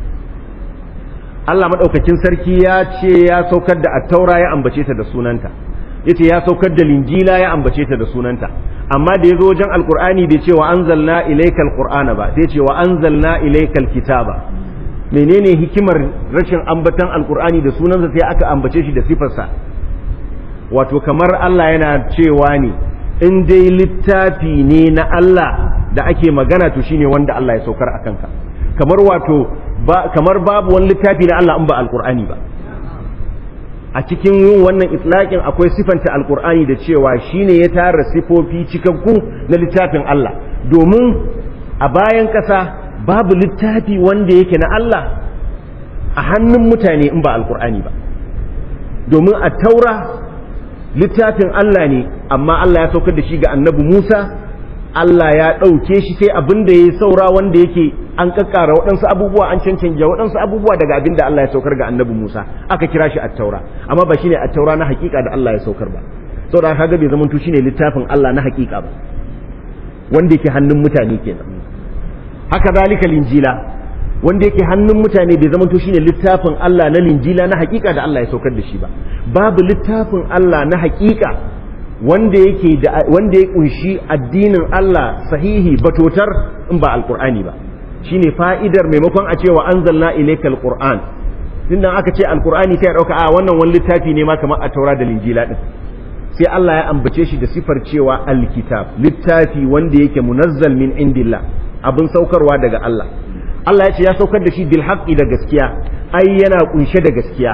Allah maɗaukakin sarki ya ce ya saukar da attaura ya ambace ta da sunanta ya ce ya saukar da linjila ya ambace ta da sunanta amma da ya zo wajen alkur'ani bai ce wa anzalna ilaikal qur'ana ba sai ce wa anzalna ilaikal kitaba menene hikimar rashin ambatan alkur'ani da sunansa sai aka ambace shi da sifarsa wato kamar Allah yana cewa ne in dai littafi ne na Allah da ake magana to shine wanda Allah ya saukar a kanka kamar wato ba kamar babu wani littafi na Allah in ba alkur'ani ba a cikin yin wannan itlaqin akwai sifanta alkur'ani da cewa shine ya tara sifofi cikakku na littafin Allah domin a bayan ƙasa babu littafi wanda yake na Allah a hannun mutane in ba alkur'ani ba domin a taura littafin Allah ne amma Allah ya saukar da shi ga annabi Musa Allah ya ɗauke shi sai abin da ya saura wanda yake an kakkara waɗansu abubuwa an cancanja waɗansu abubuwa daga abin da Allah ya saukar ga annabi Musa aka kira shi attaura amma ba shine attaura na hakika da Allah ya saukar ba saboda kaga bai zamanto shine littafin Allah na hakika ba wanda yake hannun mutane kenan haka zalika linjila wanda yake hannun mutane bai zama to shine littafin Allah na linjila na hakika da Allah ya saukar da shi ba babu littafin Allah na hakika wanda yake da wanda ya kunshi addinin Allah sahihi batotar in ba alqur'ani ba shine fa'idar maimakon a cewa anzalna ilayka alquran tunda aka ce alqur'ani kai dauka a wannan wani littafi ne ma kamar a taura da linjila din sai Allah ya ambace shi da sifar cewa alkitab littafi wanda yake munazzal min indillah abin saukarwa daga Allah Allah ya ce ya saukar da shi bil haqqi da gaskiya ai yana kunshe da gaskiya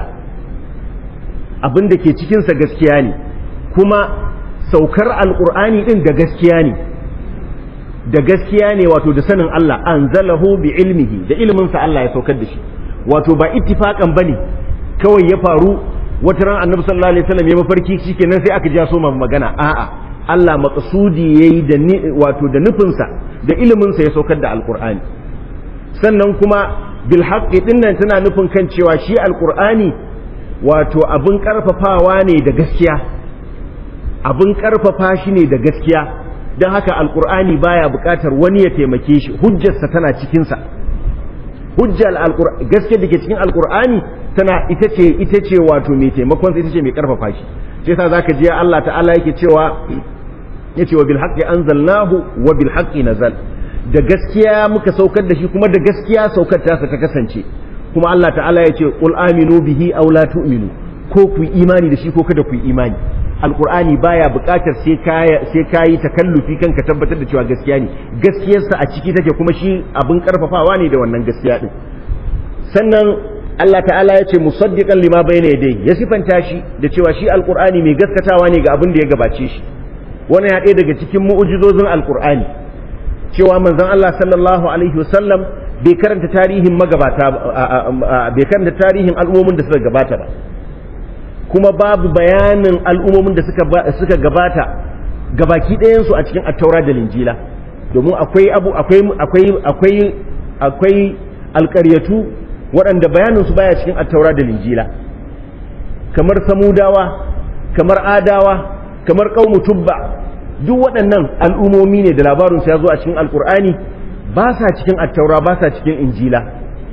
abin da ke cikin sa gaskiya ne kuma saukar alqur'ani din da gaskiya ne da gaskiya ne wato da sanin Allah anzalahu bi ilmihi da ilmin sa Allah ya saukar da shi wato ba ittifaqan bane kawai ya faru wata ran annabi sallallahu alaihi wasallam ya mafarki shikenan sai aka ja so magana a'a Allah maqsudi yayi da wato da nufinsa da ilimin sa ya saukar da alqur'ani sannan kuma bil haqqi dinnan tana nufin kan cewa shi alqur'ani wato abin karfafawa ne da gaskiya abin karfafa shi ne da gaskiya don haka alqur'ani baya buƙatar wani ya taimake shi hujjarsa tana cikin sa hujjar gaskiya da ke cikin alqur'ani tana ita ce ita ce wato mai taimakon ita ce mai karfafa shi sai yasa zaka ji Allah ta'ala yake cewa yace wa bil haqqi anzalnahu wa bil haqqi nazal da gaskiya muka saukar da shi kuma da gaskiya saukar ta ta kasance kuma Allah ta'ala yace qul aminu bihi aw la tu'minu ko ku imani da shi ko kada ku imani alqur'ani baya buƙatar sai kaya sai kayi takallufi kanka tabbatar da cewa gaskiya ne gaskiyarsa a ciki take kuma shi abin karfafawa ne da wannan gaskiya din sannan Allah ta'ala ya ce musaddiqan lima bayna yadayhi ya sifanta shi da cewa shi alqur'ani mai gaskatawa ne ga abin da ya gabace shi wannan ya ɗaya daga cikin mu'ujizozin alqur'ani cewa manzon Allah sallallahu alaihi wasallam bai karanta tarihin magabata bai karanta tarihin al'ummomin da suka gabata ba kuma babu bayanin al'ummomin da suka suka gabata gabaki ɗayan su a cikin at-taura da linjila domin akwai abu akwai akwai akwai akwai alƙaryatu waɗanda bayaninsu baya cikin attaura da linjila kamar samudawa kamar adawa kamar ƙaumu tubba duk waɗannan al'umomi ne da labarinsu ya zo a cikin alƙur'ani ba sa cikin attaura ba sa cikin injila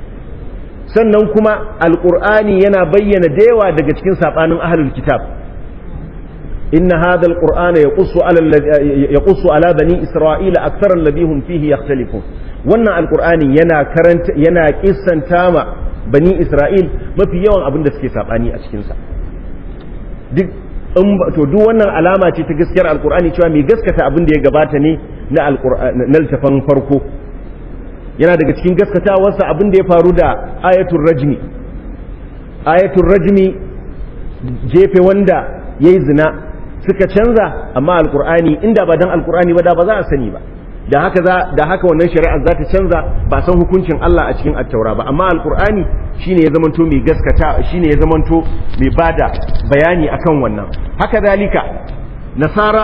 sannan kuma alƙur'ani yana bayyana da yawa daga cikin saɓanin ahlul kitab inna hadha alqur'ana yaqussu ala yaqussu ala bani isra'ila akthara alladhi hum fihi yakhtalifun wannan alkur'ani yana karanta yana kissanta ma bani isra'il mafi yawan abin da suke sabani a cikinsa duk to duk wannan alama ce ta gaskiyar alkur'ani cewa mai gaskata abin da ya gabata ne na na littafan farko yana daga cikin gaskatawarsa abin da ya faru da ayatul rajmi ayatul rajmi jefe wanda yayi zina suka canza amma alkur'ani inda ba dan alkur'ani ba da ba za a sani ba da haka za da haka wannan shari'ar za ta canza ba san hukuncin Allah a cikin attaura ba amma alqur'ani shine ya zamanto mai gaskata shine ya zamanto mai bada bayani akan wannan haka zalika nasara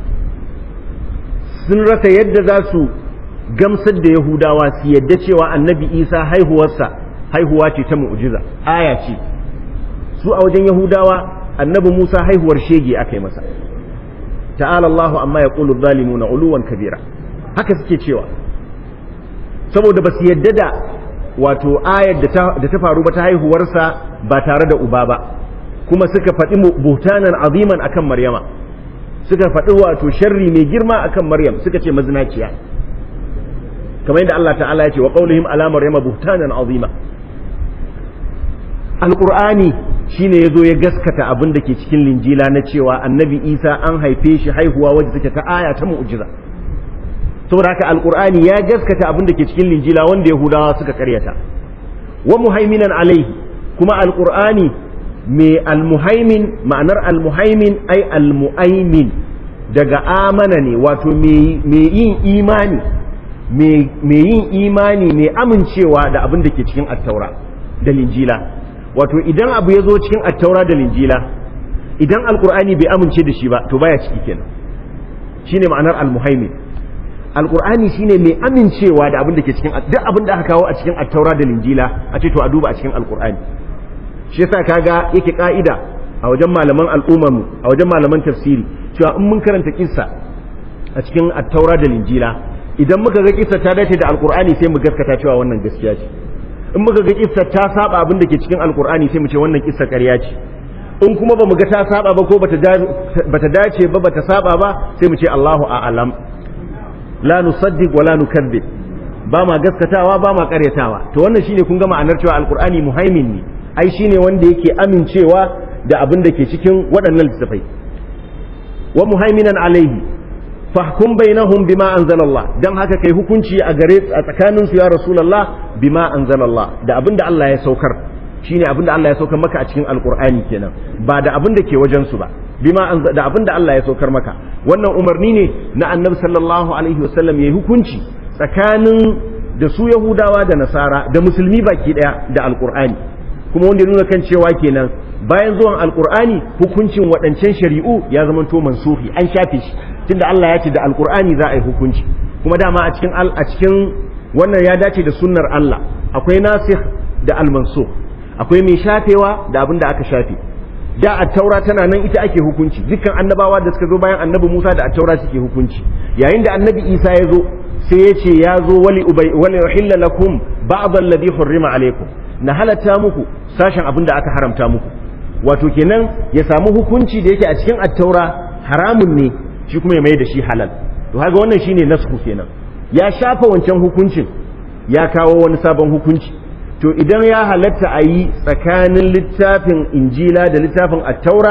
sun rasa yadda za su gamsar da yahudawa su yadda cewa annabi isa haihuwarsa haihuwa ce ta mu'jiza aya ce su a wajen yahudawa annabi musa haihuwar shege aka yi masa ta'ala Allahu amma yaqulu adh-dhalimuna uluwan kabira haka suke cewa saboda ba su yadda da wato ayar da ta faru ba ta haihuwarsa ba tare da uba ba kuma suka faɗi buhtanan aziman akan maryama suka faɗi wato sharri mai girma akan maryam suka ce mazinaciya kamar yadda Allah ta'ala ya ce wa qaulihim ala maryama buhtanan azima alqur'ani shine yazo ya gaskata abin da ke cikin linjila na cewa annabi isa an haife shi haihuwa wadda take ta aya ta mu'jiza saboda haka alqur'ani ya gaskata abin da ke cikin linjila wanda yahudawa suka karyata wa muhaiminan alaihi kuma alqur'ani mai almuhaimin ma'anar almuhaimin ai almuaimin daga amana ne wato mai yin imani mai yin imani mai amincewa da abin da ke cikin attaura da linjila wato idan abu ya zo cikin attaura da linjila idan alqur'ani bai amince da shi ba to baya ciki kenan shine ma'anar almuhaimin alkur'ani shine mai amincewa da abin da ke cikin duk abin da aka kawo a cikin attaura da linjila a ce to a duba a cikin alkur'ani shi yasa kaga yake ka'ida a wajen malaman al'ummar mu a wajen malaman tafsiri cewa in mun karanta kissa a cikin attaura da linjila idan muka ga kissa ta dace da alqur'ani sai mu gaskata cewa wannan gaskiya ce in muka ga kissa ta saba abin da ke cikin alqur'ani sai mu ce wannan kissa ƙarya ce in kuma ba mu ga ta saba ba ko bata dace ba bata saba ba sai mu ce Allahu a'lam la nusaddiq wa la nukazzib ba ma gaskatawa ba ma karyatawa to wannan shine kun ga ma'anar cewa alqur'ani muhaimin ne ai shine wanda yake amincewa da abin da ke cikin waɗannan littafai wa muhaiminan alaihi fahkum bainahum bima anzalallah dan haka kai hukunci a gare a tsakanin su ya rasulullah bima anzalallah da abin da Allah ya saukar shine abin da Allah ya saukar maka a cikin alqur'ani kenan ba da abin da ke wajen su ba bima da abin da Allah ya saukar maka wannan umarni ne na annabi sallallahu alaihi wasallam yayi hukunci tsakanin da su yahudawa da nasara da musulmi baki daya da alqur'ani kuma wanda ya nuna kan cewa kenan bayan zuwan alqur'ani hukuncin waɗancan shari'u ya zama to mansuhi an shafe shi tunda Allah ya ce da alqur'ani za a yi hukunci kuma dama a cikin a cikin wannan ya dace da sunnar Allah akwai nasikh da almansukh akwai mai shafewa da abin da aka shafe da attaura tana nan ita ake hukunci dukkan annabawa da suka zo bayan annabi Musa da attaura suke hukunci yayin da annabi Isa ya zo sai ya ce ya zo wali ubay wali uhilla lakum ba'd alladhi hurrima alaykum na halatta muku sashen abin da aka haramta muku wato kenan ya samu hukunci da yake a cikin attaura haramun ne shi kuma ya mai da shi halal to haka wannan shine nasku kenan ya shafa wancan hukuncin ya kawo wani sabon hukunci to idan ya halatta a yi tsakanin littafin injila da littafin attaura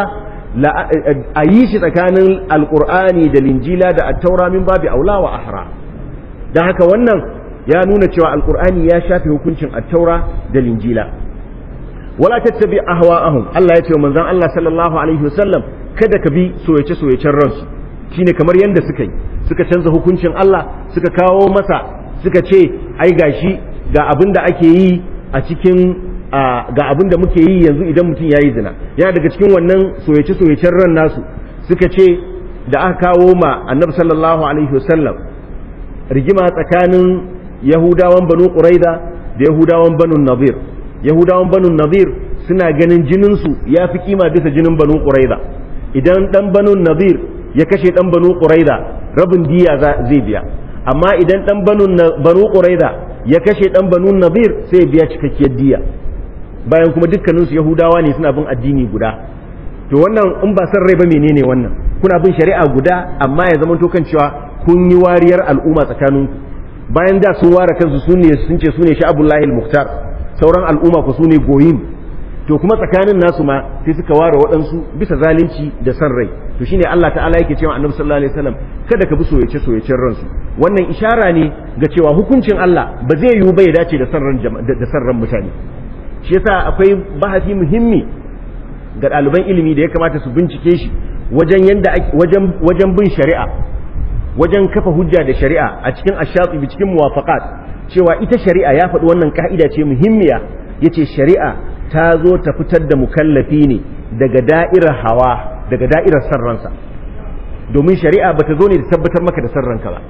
a yi shi tsakanin alkur'ani da linjila da attaura min babi aula wa ahra don haka wannan ya nuna cewa alkur'ani ya shafe hukuncin attaura da linjila wala tattabi ahwa'ahum Allah ya ce wa manzon Allah sallallahu alaihi wasallam kada ka bi soyace soyacen ransu shine kamar yanda suka yi suka canza hukuncin Allah suka kawo masa suka ce ai gashi ga abin da ake yi a cikin ga abin da muke yi yanzu idan mutum ya yi zina yana daga cikin wannan soyace-soyacen ran nasu suka ce da aka kawo ma annabi sallallahu alaihi wasallam rigima tsakanin yahudawan banu quraida da yahudawan banu nazir yahudawan banu nazir suna ganin jininsu ya fi kima bisa jinin banu quraida idan dan banu nazir ya kashe dan banu quraida rabin diya zai biya amma idan dan banu quraida ya kashe dan banu nabir sai biya cikakkiyar diya bayan kuma dukkaninsu yahudawa ne suna bin addini guda to wannan in ba san rai ba menene wannan kuna bin shari'a guda amma ya zama to kan cewa kun yi wariyar al'umma tsakaninku bayan da sun ware kansu su ne sun ce su ne sha'abullahi al-muhtar sauran al'umma ku su ne goyin to kuma tsakanin nasu ma sai suka ware waɗansu bisa zalunci da san rai to shine Allah ta'ala yake cewa annabi sallallahu alaihi wasallam kada ka bi soyace soyacen ransu wannan ishara ne ga cewa hukuncin Allah ba zai yiwu ba ya dace da san ran da san ran mutane shi yasa akwai bahasi muhimmi ga ɗaliban ilimi da ya kamata su bincike shi wajen yanda wajen wajen bin shari'a wajen kafa hujja da shari'a a cikin ashatibi cikin muwafaqat cewa ita shari'a ya faɗi wannan ka'ida ce muhimmiya yace shari'a ta zo ta fitar da mukallafi ne daga da'irar hawa daga da'irar sarransa domin shari'a ba ta zo ne da tabbatar maka da sarranka ba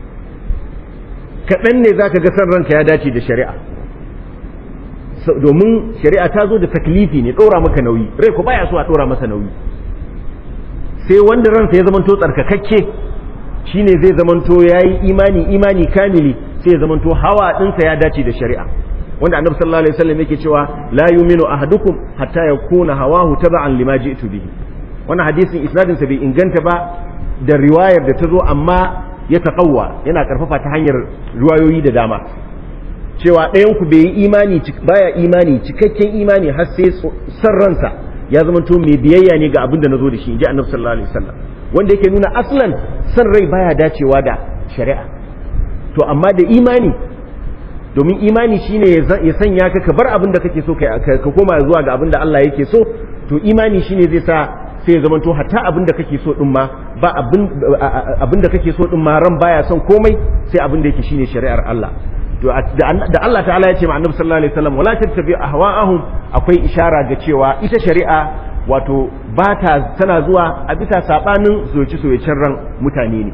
kaɗan ne za ka ga sarranka ya dace da shari'a domin shari'a ta zo da taklifi ne ɗora maka nauyi rai ko baya so a ɗora masa nauyi sai wanda ransa ya zamanto tsarkakakke shine zai zamanto ya yi imani imani kamili sai ya zamanto hawa ɗinsa ya dace da shari'a wanda annabi sallallahu alaihi wasallam yake cewa la yu'minu ahadukum hatta yakuna hawahu taba'an lima ji'tu bihi wannan hadisin isnadin sa bai inganta ba da riwayar da ta zo amma ya taqawwa yana karfafa ta hanyar riwayoyi da dama cewa ɗayan ku bai yi imani baya imani cikakken imani har sai san ransa ya zamanto mai biyayya ne ga abin da nazo da shi inji annabi sallallahu alaihi wasallam wanda yake nuna aslan san rai baya dacewa da shari'a to amma da imani domin imani shine ya sanya ka ka bar abin da kake so ka koma zuwa ga abin da Allah yake so to imani shine zai sa sai ya zama to hatta abin da kake so din ma ba abin da kake so din ma ran baya son komai sai abin da yake shine shari'ar Allah to da Allah ta'ala ya ce ma annabi sallallahu alaihi wasallam wala tattabi ahwa'ahum akwai ishara ga cewa ita shari'a wato ba ta tana zuwa a bisa sabanin soyace soyacen ran mutane ne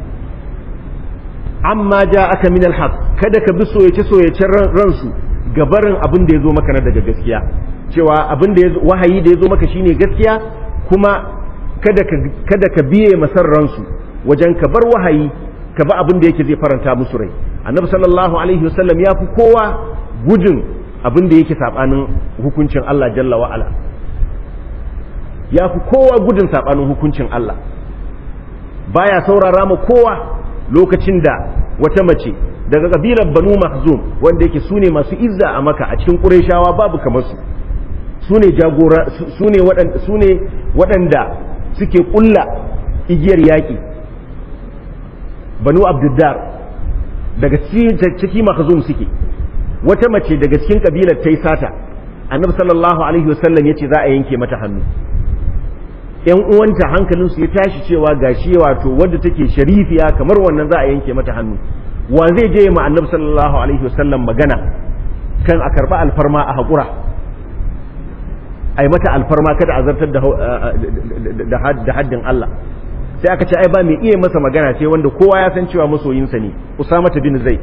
amma ja aka min alhaq kada ka bi soyace soyacen ransu gabarin abin da ya zo maka na daga gaskiya cewa abin da wahayi da ya zo maka shine gaskiya kuma kada ka kada ka biye masar ransu wajen ka bar wahayi ka bi abin da yake zai faranta musu rai annabi sallallahu alaihi wasallam ya fi kowa gujin abin da yake sabanin hukuncin Allah jalla wa ala ya fi kowa gudun sabanin hukuncin Allah baya saurara ma kowa lokacin da wata mace daga kabilar banu mahzum wanda yake sune masu izza a maka a cikin qurayshawa babu kamar su sune jagora sune waɗanda sune waɗanda suke kulla igiyar yaƙi banu abduddar daga ciki mahzum suke wata mace daga cikin kabilar ta yi sata annabi sallallahu alaihi wasallam ya ce za a yanke mata hannu yan uwanta hankalinsu ya tashi cewa gashi wato wadda take sharifiya kamar wannan za a yanke mata hannu wa zai je ma annabi sallallahu alaihi wasallam magana kan a karba alfarma a haƙura ai mata alfarma kada a zartar da haddin Allah sai aka ce ai ba mai iya masa magana sai wanda kowa ya san cewa masoyinsa ne Usama bin Zaid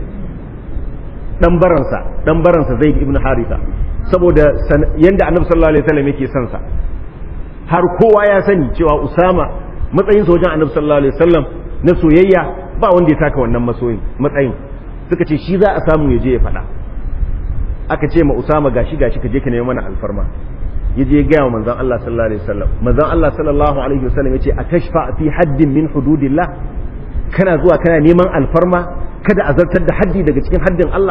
dan baransa dan baransa Zaid ibn Haritha saboda yanda annabi sallallahu alaihi wasallam yake son sa har kowa ya sani cewa Usama matsayin wajen annabi sallallahu alaihi wasallam na soyayya ba wanda ya taka wannan masoyin matsayin suka ce shi za a samu ya je ya faɗa aka ce ma Usama gashi gashi ka je ka nemi mana alfarma ya je gaya wa manzon Allah sallallahu alaihi wasallam manzon Allah sallallahu alaihi wasallam ya ce a tashfa fi haddin min hududillah kana zuwa kana neman alfarma kada a zartar da haddi daga cikin haddin Allah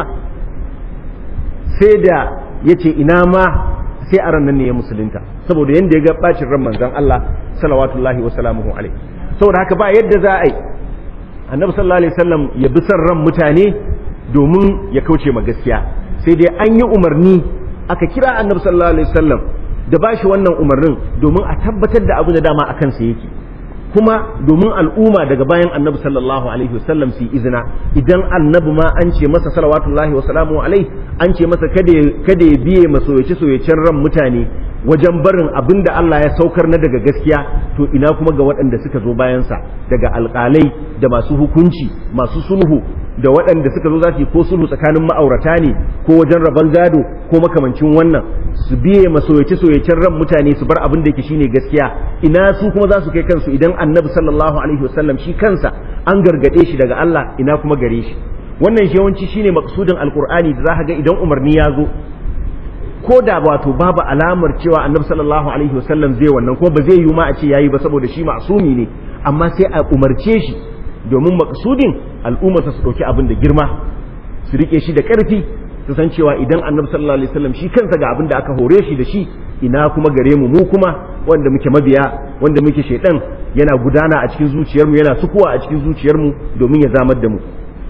sai da ya ce ina ma sai a ranar ne ya musulunta saboda yadda ya ga bacin ran manzon Allah salawatullahi wa salamuhu alaihi saboda haka ba yadda za a yi annabi sallallahu alaihi wasallam ya bi son ran mutane domin ya kauce ma gaskiya sai dai an yi umarni aka kira annabi sallallahu alaihi wasallam da bashi wannan umarnin domin a tabbatar da abu da dama a kansa yake kuma domin al'umma daga bayan annabi sallallahu alaihi wasallam su yi izina idan annabi ma an ce masa salawatullahi wa salamu alaihi an ce masa kada ya biye masoyace soyacen ran mutane wajen barin abin da Allah ya saukar na daga gaskiya to ina kuma ga waɗanda suka zo bayansa daga alƙalai da masu hukunci masu sulhu da waɗanda suka zo za su yi ko sulhu tsakanin ma'aurata ne ko wajen rabon gado ko makamancin wannan su biye masoyace soyacen ran mutane su bar abin da yake shine gaskiya ina su kuma za su kai kansu idan annabi sallallahu alaihi wasallam shi kansa an gargade shi daga Allah ina kuma gare shi wannan shi yawanci shine maksudin alqur'ani da za ga idan umarni ya zo ko da wato babu alamar cewa annabi sallallahu alaihi wasallam zai wannan kuma ba zai yi ma a ce yayi ba saboda shi ma'sumi ne amma sai a umarce shi domin maksudin al'ummarsa su ɗauki abin da girma su rike shi da ƙarfi su san cewa idan annabi sallallahu alaihi wasallam shi kansa ga abin da aka hore shi da shi ina kuma gare mu mu kuma wanda muke mabiya wanda muke shaidan yana gudana a cikin zuciyarmu yana sukuwa a cikin zuciyarmu domin ya zamar da mu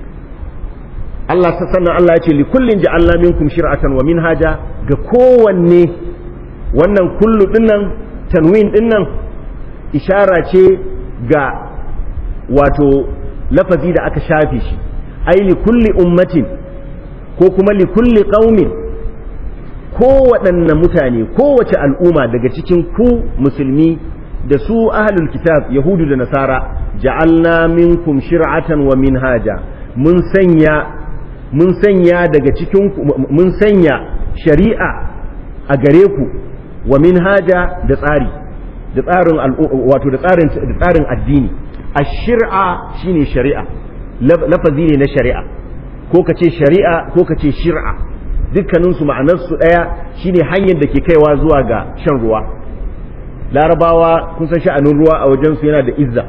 Allah ta sannan Allah ya ce li kullin ja'alna minkum shir'atan wa minhaja ga kowanne wannan kullu dinnan tanwin dinnan ishara ce ga wato lafazi da aka shafe shi ai li kulli ummatin ko kuma li kulli qaumin kowaɗanne mutane kowace al'umma daga cikin ku musulmi da su ahlul kitab yahudu da nasara ja'alna minkum shir'atan wa minhaja mun sanya mun sanya daga cikin mun sanya shari'a a gare ku wa minhaja da tsari da tsarin wato da tsarin da tsarin addini ashir'a shine shari'a lafazi ne na shari'a ko ka ce shari'a ko ka ce shir'a dukkaninsu ma'anarsu ɗaya shine hanyar da ke kaiwa zuwa ga shan ruwa larabawa kun san sha'anin ruwa a wajensu yana da izza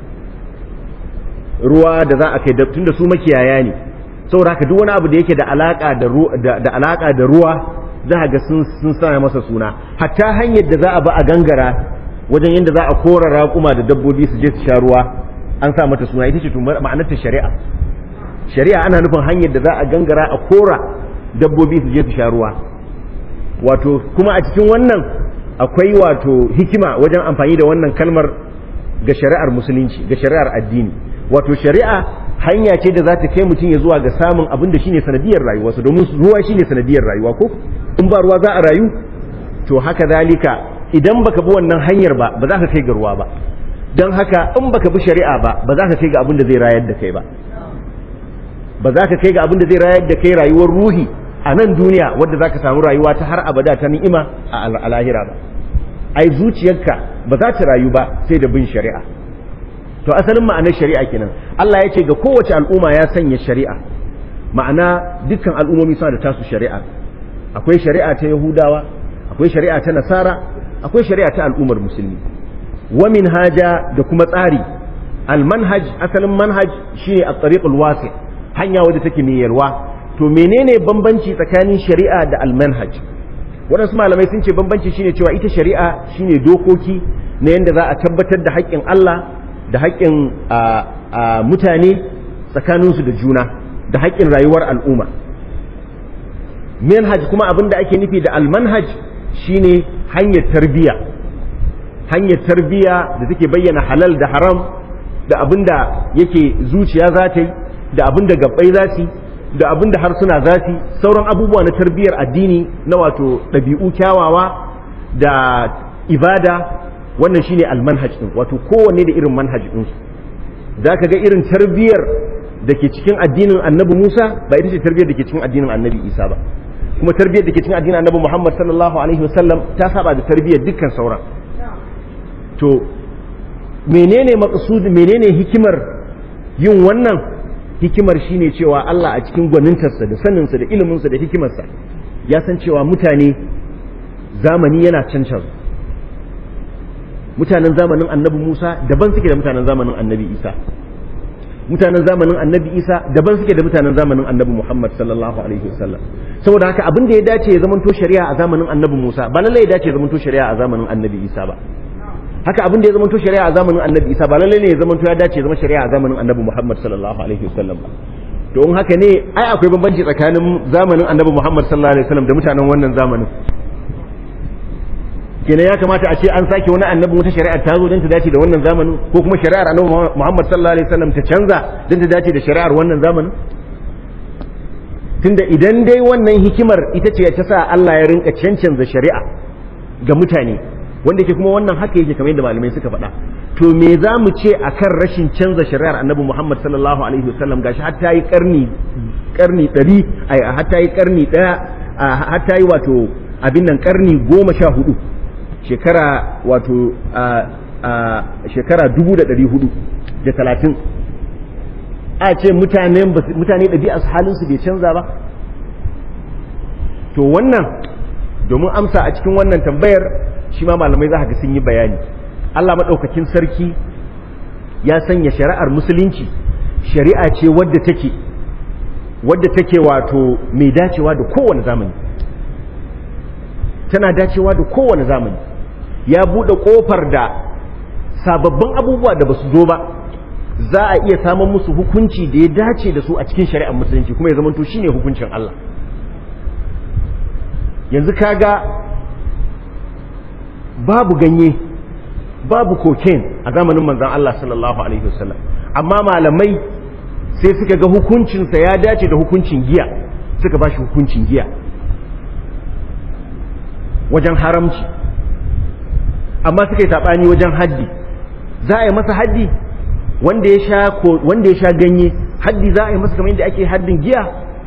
ruwa da za a kai tun da su makiyaya ne saboda haka duk wani abu da yake da alaka da alaka da ruwa za ga sun sun sa masa suna hatta hanyar da za a ba a gangara wajen yadda za a kora raƙuma da dabbobi su je su sha ruwa an sa mata suna ita ce ma'anar ta shari'a shari'a ana nufin hanyar da za a gangara a kora dabbobi su je su sha ruwa wato kuma a cikin wannan akwai wato hikima wajen amfani da wannan kalmar ga shari'ar musulunci ga shari'ar addini wato shari'a hanya ce da za ta kai mutum ya zuwa ga samun abin da shine sanadiyar rayuwarsa domin ruwa shine sanadiyar rayuwa ko in ba ruwa za a rayu to haka zalika idan baka bi wannan hanyar ba ba za ka kai ga ruwa ba don haka in baka bi shari'a ba ba za ka kai ga abin da zai rayar da kai ba ba za ka kai ga abin da zai rayar da kai rayuwar ruhi a nan duniya wadda za ka samu rayuwa ta har abada ta ni'ima a lahira ba ai zuciyarka ba za ta rayu ba sai da bin shari'a to asalin ma'anar shari'a kenan Allah ya ce ga kowace al'umma ya sanya shari'a ma'ana dukkan al'ummomi suna da tasu shari'a akwai shari'a ta yahudawa akwai shari'a ta nasara akwai shari'a ta al'ummar musulmi wa minhaja da kuma tsari al-manhaj asalin manhaj shine at-tariqul wasi hanya wadda take mai yalwa to menene bambanci tsakanin shari'a da al-manhaj waɗansu malamai sun ce bambanci shine cewa ita shari'a shine dokoki na yadda za a tabbatar da haƙƙin Allah da haƙƙin mutane tsakaninsu da juna da haƙƙin rayuwar al'umma manhaj kuma abin da ake nufi da almanhaj shine hanyar tarbiya hanyar tarbiya da take bayyana halal da haram da abin da yake zuciya za ta yi da abin da gabbai za su da abin da harsuna za su sauran abubuwa na tarbiyar addini na wato ɗabi'u kyawawa da ibada wannan shine almanhaj din wato kowanne da irin manhaj ɗinsu za ka ga irin tarbiyar da ke cikin addinin annabi Musa ba ita ce tarbiyar da ke cikin addinin annabi Isa ba kuma tarbiyar da ke cikin addinin annabi Muhammad sallallahu alaihi wasallam ta saba da tarbiyar dukkan sauran to menene maqsud menene hikimar yin wannan hikimar shine cewa Allah a cikin gwanintarsa da saninsa da iliminsa da hikimarsa ya san cewa mutane zamani yana cancan mutanen zamanin annabi Musa daban suke da mutanen zamanin annabi Isa mutanen zamanin annabi Isa daban suke da mutanen zamanin annabi Muhammad sallallahu alaihi wasallam saboda haka abin da ya dace ya zamanto shari'a a zamanin annabi Musa ba lallai ya dace ya zamanto shari'a a zamanin annabi Isa ba haka abin da ya zamanto shari'a a zamanin annabi Isa ba lallai ne ya zamanto ya dace ya zama shari'a a zamanin annabi Muhammad sallallahu alaihi wasallam ba to in haka ne ai akwai bambanci tsakanin zamanin annabi Muhammad sallallahu alaihi wasallam da mutanen wannan zamanin kenan ya kamata a ce an sake wani annabi wata shari'ar ta zo don ta dace da wannan zamanin ko kuma shari'ar annabi Muhammad sallallahu alaihi wasallam ta canza don ta dace da shari'ar wannan zamanin tunda idan dai wannan hikimar ita ce ta sa Allah ya rinka cancanza shari'a ga mutane wanda ke kuma wannan haka yake kamar yadda malamai suka faɗa to me za mu ce akan rashin canza shari'ar annabi Muhammad sallallahu alaihi wasallam gashi har ta yi karni karni 100 ai har ta yi karni daya har ta yi wato abin nan karni goma sha hudu shekara wato shekara dubu da ɗari hudu da talatin a ce mutane ɗabi'a su halinsu bai canza ba to wannan domin amsa a cikin wannan tambayar shi ma malamai za ga sun yi bayani Allah maɗaukakin sarki ya sanya shari'ar musulunci shari'a ce wadda take wadda take wato mai dacewa da kowane zamani tana dacewa da kowane zamani ya buɗe ƙofar da sababbin abubuwa da ba su zo ba za a iya samun musu hukunci da ya dace da su a cikin shari'ar musulunci kuma ya zamanto shine hukuncin Allah yanzu kaga babu ganye babu cocaine a zamanin manzon Allah sallallahu alaihi wasallam amma malamai sai suka ga hukuncinsa ya dace da hukuncin giya suka ba shi hukuncin giya wajen haramci amma suka yi saɓani wajen haddi za a yi masa haddi wanda ya sha wanda ya sha ganye haddi za a yi masa kamar yadda ake haddin giya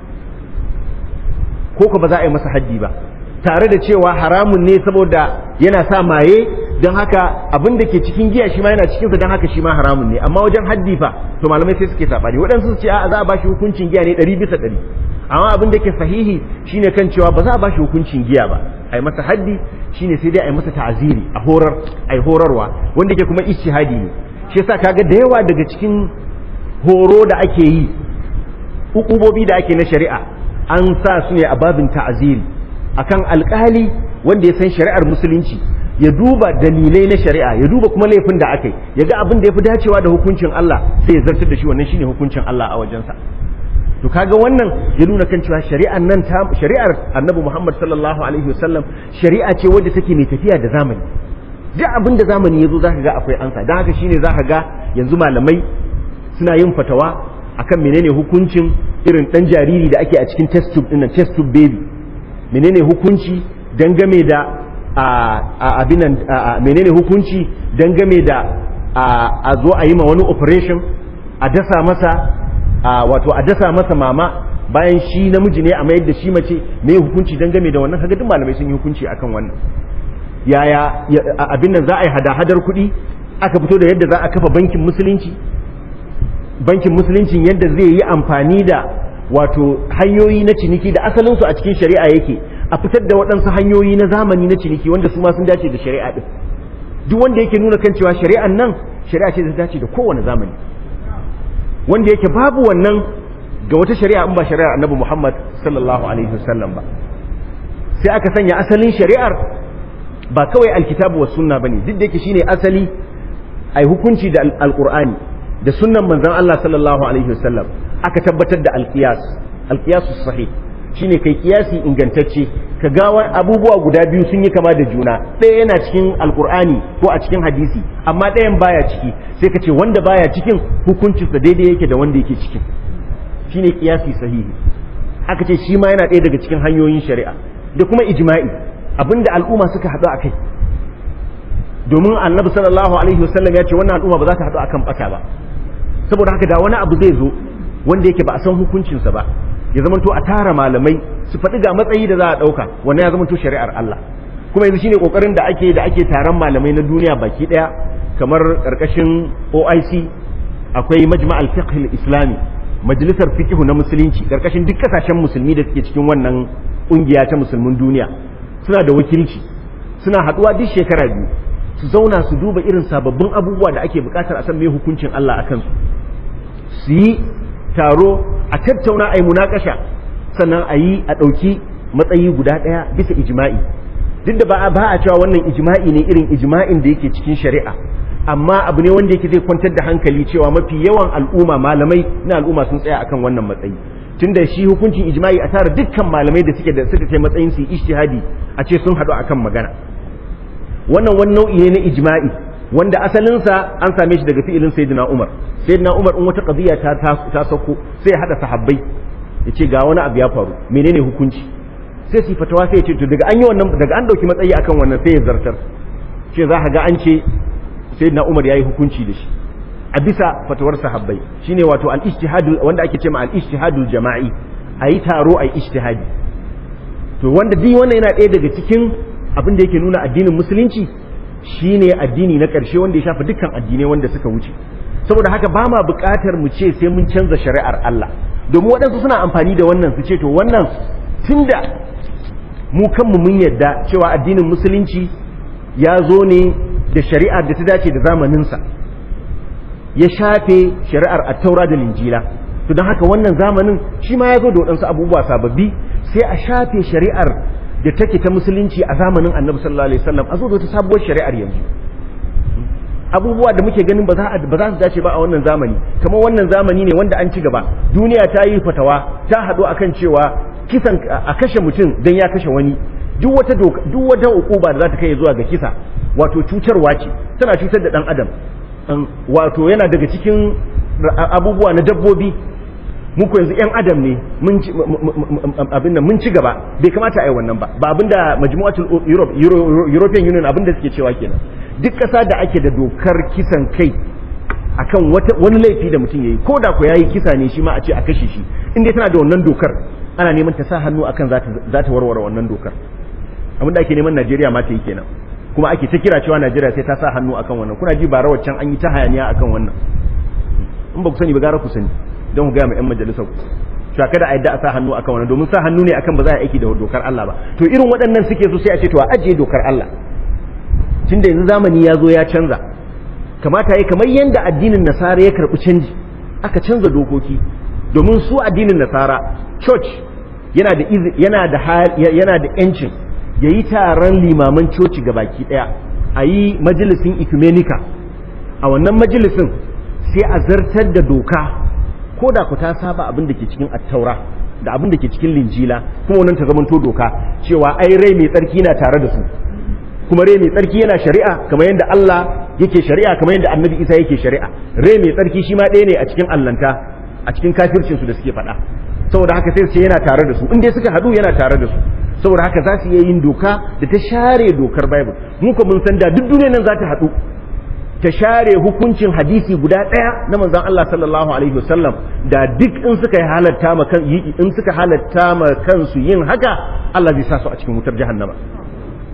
ko ko ba za a yi masa haddi ba tare da cewa haramun ne saboda yana sa maye don haka abin da ke cikin giya shi ma yana cikinsa don haka shi ma haramun ne amma wajen haddi fa to malamai sai suke saɓani waɗansu su ce a za a bashi hukuncin giya ne ɗari bisa ɗari amma abin da ke sahihi shine kan cewa ba za a bashi hukuncin giya ba a yi masa haddi shine sai dai a yi masa ta'aziri a horar a yi horarwa wanda ke kuma ishihadi ne shi yasa kaga da yawa daga cikin horo da ake yi hukubobi da ake na shari'a an sa su ne a babin ta'aziri akan alkali wanda ya san shari'ar musulunci ya duba dalilai na shari'a ya duba kuma laifin da aka yi ya ga abin da ya fi dacewa da hukuncin Allah sai ya zartar da shi wannan shine hukuncin Allah a wajensa to kaga wannan ya nuna kan cewa shari'ar nan ta shari'ar Annabi Muhammad sallallahu alaihi wasallam shari'a ce wadda take mai tafiya da zamani duk abin da zamani yazo zaka ga akwai ansa dan haka shine zaka ga yanzu malamai suna yin fatawa akan menene hukuncin irin dan jariri da ake a cikin test tube din test tube baby menene hukunci dangane da abin nan menene hukunci dangane da a zo a yi ma wani operation a dasa masa wato a dasa masa mama bayan shi namiji ne a mayar da shi mace me hukunci dangane da wannan kaga duk malamai sun yi hukunci akan wannan yaya abin nan za a yi hada-hadar kuɗi aka fito da yadda za a kafa bankin musulunci bankin musuluncin yadda zai yi amfani da wato hanyoyi na ciniki da asalinsu a cikin shari'a yake a fitar da waɗansu hanyoyi na zamani na ciniki wanda su ma sun dace da shari'a ɗin duk wanda yake nuna kan cewa shari'an nan shari'a ce da dace da kowane zamani wanda yake babu wannan ga wata shari'a in ba shari'ar annabi Muhammad sallallahu alaihi wasallam ba sai aka sanya asalin shari'ar ba kawai alkitabu was sunna bane duk da yake shine asali ai hukunci da alqur'ani da sunnan manzon Allah sallallahu alaihi wasallam aka tabbatar da alqiyas alqiyasus sahih shine kai kiyasi ingantacce ka ga abubuwa guda biyu sun yi kama da juna ɗaya yana cikin alkur'ani ko a cikin hadisi amma ɗayan baya ciki sai ka ce wanda baya cikin hukuncinsa daidai yake da wanda yake cikin shine kiyasi sahihi aka ce shi ma yana ɗaya daga cikin hanyoyin shari'a da kuma ijma'i abinda al'umma suka haɗu a kai domin annabi sallallahu alaihi wasallam ya ce wannan al'umma ba za ta haɗu akan ɓata ba saboda haka da wani abu zai zo wanda yake ba a san hukuncinsa ba ya zamanto a tara malamai su faɗi ga matsayi da za a ɗauka wannan ya zamanto shari'ar Allah kuma yanzu shine kokarin da ake da ake taron malamai na duniya baki ɗaya kamar ƙarƙashin OIC akwai majma'al fiqh islami majalisar fiqh na musulunci ƙarƙashin duk kasashen musulmi da suke cikin wannan ƙungiya ta musulmin duniya suna da wakilci suna haɗuwa duk shekara biyu su zauna su duba irin sababbin abubuwa da ake buƙatar a san me hukuncin Allah a kansu su yi taro a tattauna a yi munakasha sannan a yi a ɗauki matsayi guda ɗaya bisa ijma'i duk da ba a ba a cewa wannan ijma'i ne irin ijma'in da yake cikin shari'a amma abu ne wanda yake zai kwantar da hankali cewa mafi yawan al'umma malamai na al'umma sun tsaya akan wannan matsayi tunda shi hukuncin ijma'i a tara dukkan malamai da suke da suka kai matsayin su ijtihadi a ce sun haɗu akan magana wannan wani nau'i ne na ijma'i wanda asalinsa an same shi daga fi'ilin sayyidina Umar sayyidina Umar in wata qadiya ta ta sauko sai ya hada sahabbai ya ce ga wani abu ya faru menene hukunci sai su fatawa sai ya ce to daga an yi wannan daga an dauki matsayi akan wannan sai ya zartar ce za ka ga an ce sayyidina Umar yayi hukunci da shi a bisa fatawar sahabbai shine wato al-ijtihadul wanda ake cewa al-ijtihadul jama'i ayi taro ayi ijtihadi to wanda duk wannan yana ɗaya daga cikin abin da yake nuna addinin musulunci shine addini na ƙarshe wanda ya shafa dukkan addinai wanda suka wuce saboda haka ba ma buƙatar mu ce sai mun canza shari'ar Allah domin waɗansu suna amfani da wannan su ce to wannan tunda mu kanmu mun yadda cewa addinin musulunci ya zo ne da shari'ar da ta dace da zamaninsa ya shafe shari'ar attaura da linjila to don haka wannan zamanin shi ma ya zo da waɗansu abubuwa sababbi sai a shafe shari'ar da take ta musulunci a zamanin annabi sallallahu alaihi wasallam a zo da ta sabuwar shari'ar yanzu abubuwa da muke ganin ba za ba za su dace ba a wannan zamani kamar wannan zamani ne wanda an ci gaba duniya ta yi fatawa ta haɗu akan cewa kisan a kashe mutum dan ya kashe wani duk wata doka duk wata ukuba da za ta kai zuwa ga kisa wato cutarwa ce tana cutar da dan adam wato yana daga cikin abubuwa na dabbobi muku yanzu yan adam ne mun ci abin nan mun ci gaba bai kamata a yi wannan ba ba abinda majmu'atul Europe European Union abinda suke cewa kenan duk ƙasa da ake da dokar kisan kai akan wani laifi da mutum yayi ko da ko yayi kisa ne shi ma a ce a kashe shi in dai tana da wannan dokar ana neman ta sa hannu akan za ta warware wannan dokar abinda ake neman Najeriya ma ta yi kenan kuma ake ta kira cewa Najeriya sai ta sa hannu akan wannan kuna ji bara waccan an yi ta hayaniya akan wannan in ba ku sani ba gara ku sani don ku gaya ma 'yan majalisar ku cewa kada a yadda a sa hannu akan wannan domin sa hannu ne akan ba za a aiki da dokar Allah ba to irin waɗannan suke so sai a ce to a ajiye dokar Allah tunda yanzu zamani ya zo ya canza kamata ya kamar yadda addinin nasara ya karɓi canji aka canza dokoki domin su addinin nasara church yana da yana da yana da yancin yayi taron limaman coci baki daya a yi majalisin ecumenica a wannan majalisin sai a zartar da doka ko da ku ta saba abin da ke cikin attaura da abin da ke cikin linjila kuma wannan ta zamanto doka cewa ai rai mai tsarki na tare da su kuma rai mai tsarki yana shari'a kamar yadda Allah yake shari'a kamar yadda Annabi Isa yake shari'a rai mai tsarki shi ma ɗaya ne a cikin allanta a cikin kafircin su da suke faɗa saboda haka sai su ce yana tare da su in dai suka haɗu yana tare da su saboda haka za su iya yin doka da ta share dokar Bible mu ko mun san da duk duniyar nan za ta haɗu ta share hukuncin hadisi guda ɗaya na manzon Allah sallallahu alaihi wasallam da duk in suka halatta ma kan in suka halatta ma kansu yin haka Allah zai sa su a cikin wutar jahannama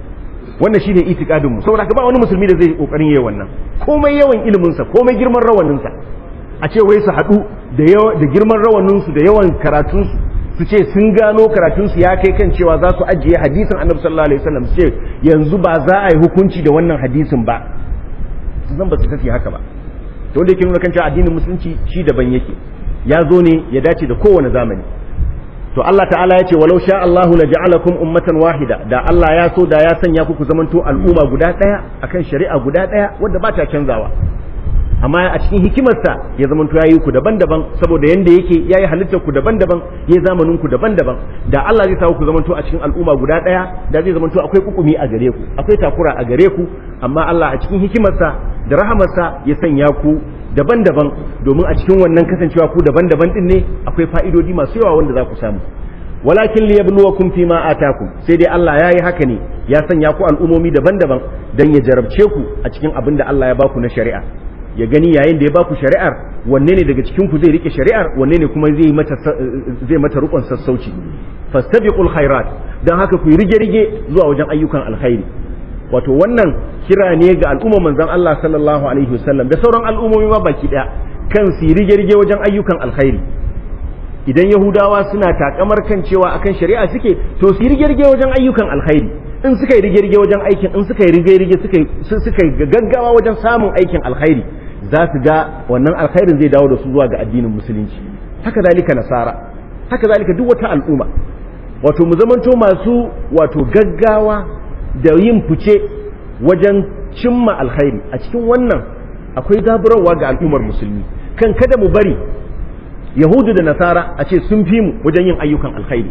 wannan shine itikadin mu saboda ba wani musulmi da zai kokarin yayi wannan komai yawan ilimin sa komai girman rawanin sa a ce wai su haɗu da yawa da girman rawanin su da yawan karatun su su ce sun gano karatun su ya kai kan cewa za su ajiye hadisin annabi sallallahu alaihi wasallam su ce yanzu ba za a yi hukunci da wannan hadisin ba zan ba su tafi haka ba to wanda yake nuna kan cewa addinin musulunci shi daban yake ya zo ne ya dace da kowane zamani to Allah ta'ala ya ce walau sha Allahu la ja'alakum ummatan wahida da Allah ya so da ya sanya ku ku zamanto al'umma guda daya akan shari'a guda daya wanda ba ta canzawa amma a cikin hikimarsa ya zamanto yayi ku daban-daban saboda yanda yake yayi halittar ku daban-daban yayi zamanin ku daban-daban da Allah zai sa ku zamanto a cikin al'umma guda daya da zai zamanto akwai kukumi a gare ku akwai takura a gare ku amma Allah a cikin hikimarsa da rahamarsa ya sanya ku daban-daban domin a cikin wannan kasancewa ku daban-daban din ne akwai fa'idodi masu yawa wanda za ku samu walakin liyabluwakum fi ma atakum sai dai Allah yayi haka ne ya sanya ku al'umomi daban-daban dan ya jarabce ku a cikin abin da Allah ya baku na shari'a ya gani yayin da ya baku shari'ar wanne ne daga cikin ku zai rike shari'ar wanne ne kuma zai mata zai mata rukun sassauci fastabiqul khairat dan haka ku yi rige-rige zuwa wajen ayyukan alkhairi wato wannan kira ne ga al'umma manzon Allah sallallahu alaihi wasallam da sauran al'ummomi ma baki daya kan su rige-rige wajen ayyukan alkhairi idan yahudawa suna takamar kan cewa akan shari'a suke to su rige-rige wajen ayyukan alkhairi in suka yi rige-rige wajen aikin in suka yi rige-rige suka yi gaggawa wajen samun aikin alkhairi za su ga wannan alkhairin zai dawo da su zuwa ga addinin musulunci haka zalika nasara haka zalika duk wata al'umma wato mu zamanto masu wato gaggawa da yin fice wajen cimma alkhairi a cikin wannan akwai zaburarwa ga al'ummar musulmi kan kada mu bari yahudu da nasara a ce sun fi mu wajen yin ayyukan alkhairi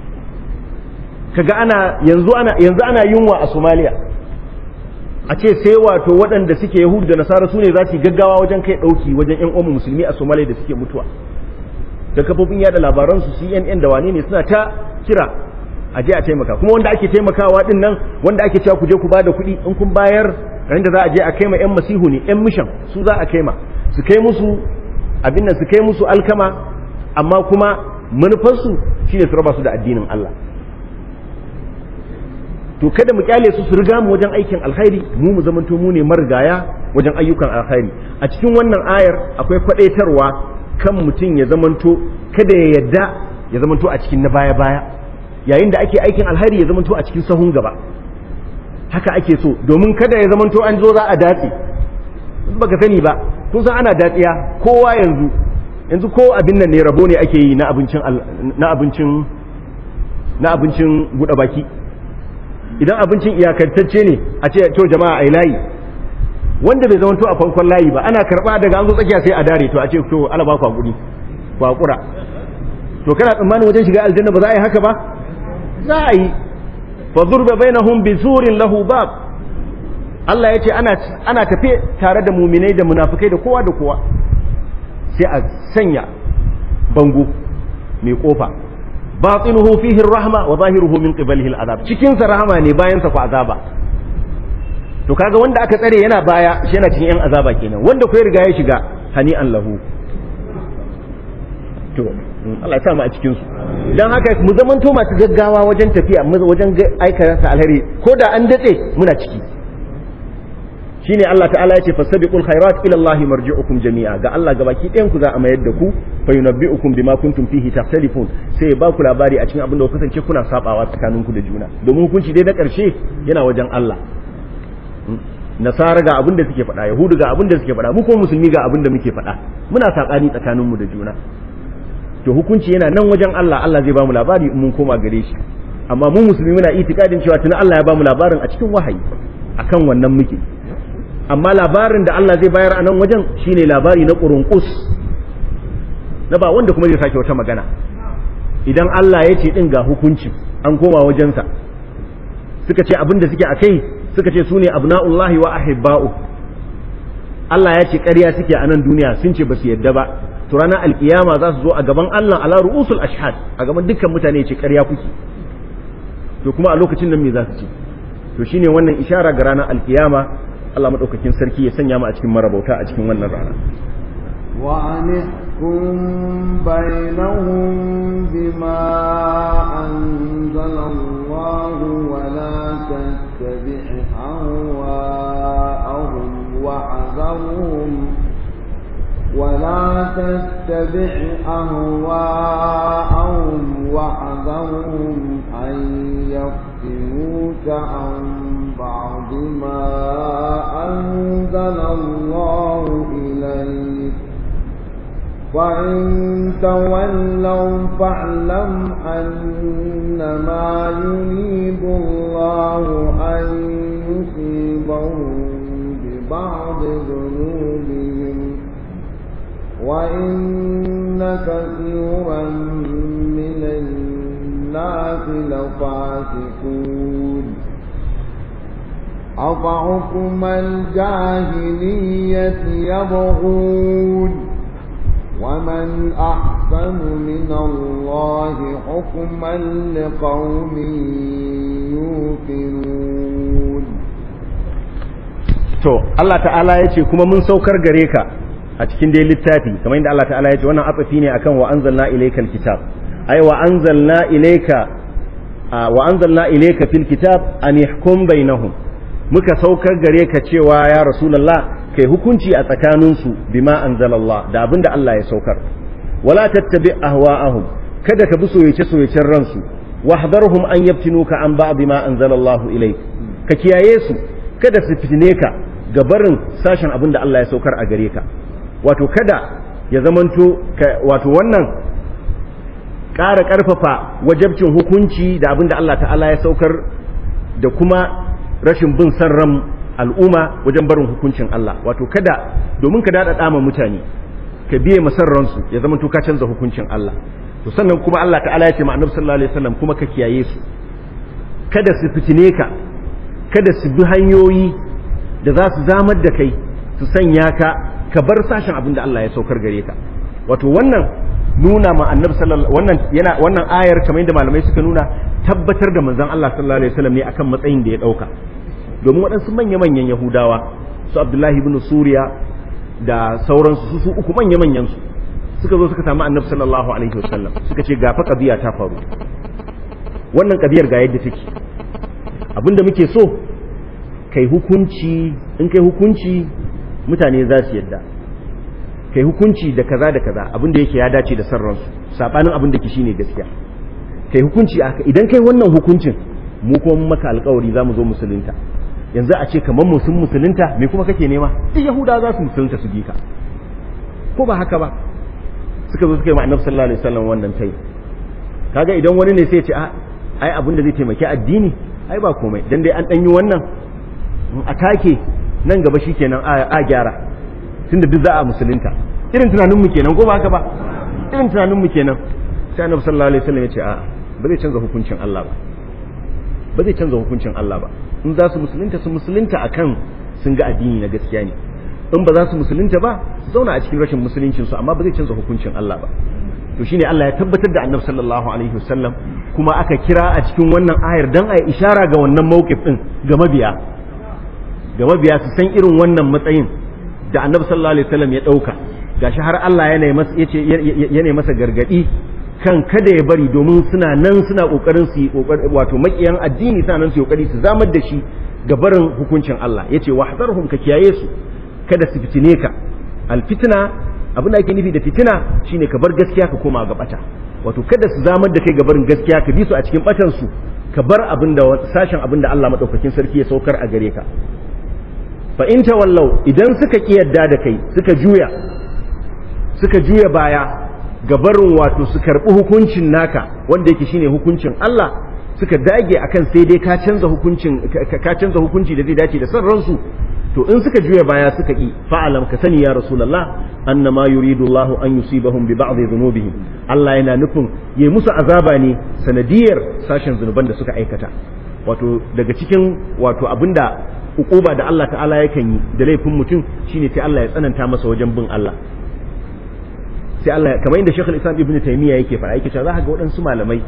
kaga ana yanzu ana yanzu ana yunwa a Somalia a ce sai wato waɗanda suke yahudu da nasara su ne za su yi gaggawa wajen kai ɗauki wajen yan uwan musulmi a Somalia da suke mutuwa da kafofin yada labaran su CNN da wane ne suna ta kira a je a taimaka kuma wanda ake taimakawa din nan wanda ake cewa ku je ku bada kuɗi in kun bayar ran da za a je a kaima yan masihu ne yan mishan su za a kaima su kai musu abin nan su kai musu alkama amma kuma manufarsu shine su raba su da addinin Allah to kada mu kyale su su riga mu wajen aikin alkhairi mu mu zamanto mu ne marigaya wajen ayyukan alkhairi a cikin wannan ayar akwai kwadaitarwa kan mutum ya zamanto kada ya yadda ya zamanto a cikin na baya baya yayin da ake aikin alkhairi ya zamanto a cikin sahun gaba haka ake so domin kada ya zamanto an zo za a datse baka sani ba kun san ana datsiya kowa yanzu yanzu ko abin nan ne rabo ne ake yi na abincin na abincin na abincin buɗe baki idan abincin iyakantacce ne a ce to jama'a ai layi wanda bai zama to a farkon layi ba ana karba daga an zo tsakiya sai a dare to a ce to ala ba ku hakuri ku hakura to kana tsammanin wajen shiga aljanna ba za a yi haka ba za a yi fa zurba bainahum bi surin lahu bab Allah ya ce ana ana tafe tare da muminai da munafikai da kowa da kowa sai a sanya bango mai kofa batinuhu fihi rahma wa zahiruhu min qibalihi al'azab cikin sa rahama ne bayan sa ku azaba to kaga wanda aka tsare yana baya shi yana cikin yan azaba kenan wanda ku riga ya shiga hani'an lahu to Allah ya sa mu a cikin su dan haka mu zamanto masu gaggawa wajen tafiya wajen aikata alheri ko da an datse muna ciki shine Allah ta'ala ya ce fasabiqul khairat ila Allah marji'ukum jami'a ga Allah gabaki ɗayan ku za a mayar da ku fa yunabbi'ukum bima kuntum fihi takhtalifun sai ya ba ku labari a cikin abin da ku kasance kuna sabawa tsakanin ku da juna domin hukunci dai na ƙarshe yana wajen Allah nasara ga abin da suke faɗa yahudu ga abin da suke faɗa mu kuma musulmi ga abin da muke faɗa muna saɓani tsakanin mu da juna to hukunci yana nan wajen Allah Allah zai ba mu labari in mun koma gare shi amma mu musulmi muna itikadin cewa tuni Allah ya ba mu labarin a cikin wahayi akan wannan muke amma labarin da Allah zai bayar a nan wajen shine labari na ƙurunƙus na ba wanda kuma zai sake wata magana idan Allah ya ce ɗin ga hukunci an koma wajensa suka ce abin da suke a kai suka ce su ne abna'ullahi wa ahibba'u Allah ya ce ƙarya suke a nan duniya sun ce ba su yadda ba to ranar alkiyama za su zo a gaban Allah ala ru'usul ashhad a gaban dukkan mutane ce ƙarya kuke to kuma a lokacin nan me za su ce to shine wannan ishara ga ranar alkiyama Allah maɗaukakin sarki ya sanya mu a cikin marabauta a cikin wannan rana. وأن بينهم بما أنزل الله ولا تتبع أهواءهم واحذرهم ولا تتبع أهواءهم واحذرهم أن يفتنوك عن بعض ما أنزل الله إليك فإن تولوا فاعلم أنما يريد الله أن يصيبهم ببعض ذنوبهم وإن كثيرا من الناس لفاسقون أفحكم الجاهلية يبغون ومن أحسن من الله حكما لقوم يوقنون to Allah ta'ala ya ce kuma mun saukar gare ka a cikin dai littafi kamar yadda Allah ta'ala ya ce wannan atsafi ne akan wa anzalna ilaykal kitab ay wa anzalna ilayka wa anzalna ilayka fil kitab an yahkum bainahum muka saukar gare ka cewa ya rasulullah kai hukunci a tsakaninsu bima anzalallah da abinda Allah ya saukar wala tattabi ahwa'ahum kada ka bi soyace soyacen ransu wahdharhum an yaftinuka an ba'd ma anzalallahu ilayk ka kiyaye su kada su fitine ka ga barin sashen abinda Allah ya saukar a gare ka wato kada ya zamanto wato wannan ƙara ƙarfafa wajabcin hukunci da abinda Allah ta'ala ya saukar da kuma rashin bin san ran al'umma wajen barin hukuncin Allah wato kada domin ka daɗaɗa ma mutane ka biye masarransu ya zama ka canza hukuncin Allah to sannan kuma Allah ta'ala ya ce ma annabi sallallahu alaihi wasallam kuma ka kiyaye su kada su fitine ka kada su bi hanyoyi da za su zamar da kai su sanya ka ka bar sashen abin da Allah ya saukar gare ka wato wannan nuna ma annabi sallallahu wannan yana wannan ayar kamar yadda malamai suka nuna tabbatar da manzon Allah sallallahu alaihi wasallam ne akan matsayin da ya dauka domin waɗansu manya-manyan yahudawa su abdullahi ibn suriya da sauransu su su uku manya-manyan su suka zo suka samu annabi sallallahu alaihi wasallam suka ce gafa kabiya ta faru wannan kabiyar ga yadda take abinda muke so kai hukunci in kai hukunci mutane za su yadda kai hukunci da kaza da kaza abinda yake ya dace da sarransu sabanin abinda ke shine gaskiya kai hukunci idan kai wannan hukuncin mu kuma maka alkawari za mu zo musulunta yanzu a ce kamar mu sun musulunta me kuma kake nema duk yahuda za su musulunta su bi ka ko ba haka ba suka zo suka yi ma'anar sallallahu alaihi wasallam wannan tai kaga idan wani ne sai ya ce a ai abin da zai taimaki addini ai ba komai dan dai an dan yi wannan a take nan gaba shikenan a gyara tunda duk za a musulunta irin tunanin mu kenan ko ba haka ba irin tunanin mu kenan sai annabi sallallahu alaihi wasallam ya ce a ba zai canza hukuncin Allah ba ba zai canza hukuncin Allah ba in za su musulunta su musulunta akan sun ga addini na gaskiya ne in ba za su musulunta ba su zauna a cikin rashin musuluncin su amma ba zai canza hukuncin Allah ba to shine Allah ya tabbatar da Annabi sallallahu alaihi wasallam kuma aka kira a cikin wannan ayar dan a ishara ga wannan mawqif din ga mabiya ga mabiya su san irin wannan matsayin da Annabi sallallahu alaihi wasallam ya dauka gashi har Allah yana masa yace yana masa gargadi kan kada ya bari domin suna nan suna kokarin su wato makiyan addini suna nan su kokari su zamar da shi ga barin hukuncin Allah yace wahzarhum ka kiyaye su kada su fitine ka alfitna abin da ake nufi da fitina shine ka bar gaskiya ka koma ga bata wato kada su zamar da kai ga barin gaskiya ka bi su a cikin batan su ka bar abin da sashen abin da Allah madaukakin sarki ya saukar a gare ka fa in tawallau idan suka ki yadda da kai suka juya suka juya baya gabarin wato su karɓi hukuncin naka wanda yake shine hukuncin Allah suka dage akan sai dai ka canza hukuncin ka canza hukunci da zai dace da san ransu to in suka juya baya suka ki fa'alam ka sani ya rasulullah annama yuridu Allah an yusibahum bi ba'd dhunubihim Allah yana nufin yayi musu azaba ne sanadiyar sashen zunuban da suka aikata wato daga cikin wato abinda ukuba da Allah ta'ala yakan yi da laifin mutum shine sai Allah ya tsananta masa wajen bin Allah sai Allah kamar inda Sheikh Islam Ibn Taymiyyah yake fara yake cewa za ka ga waɗansu malamai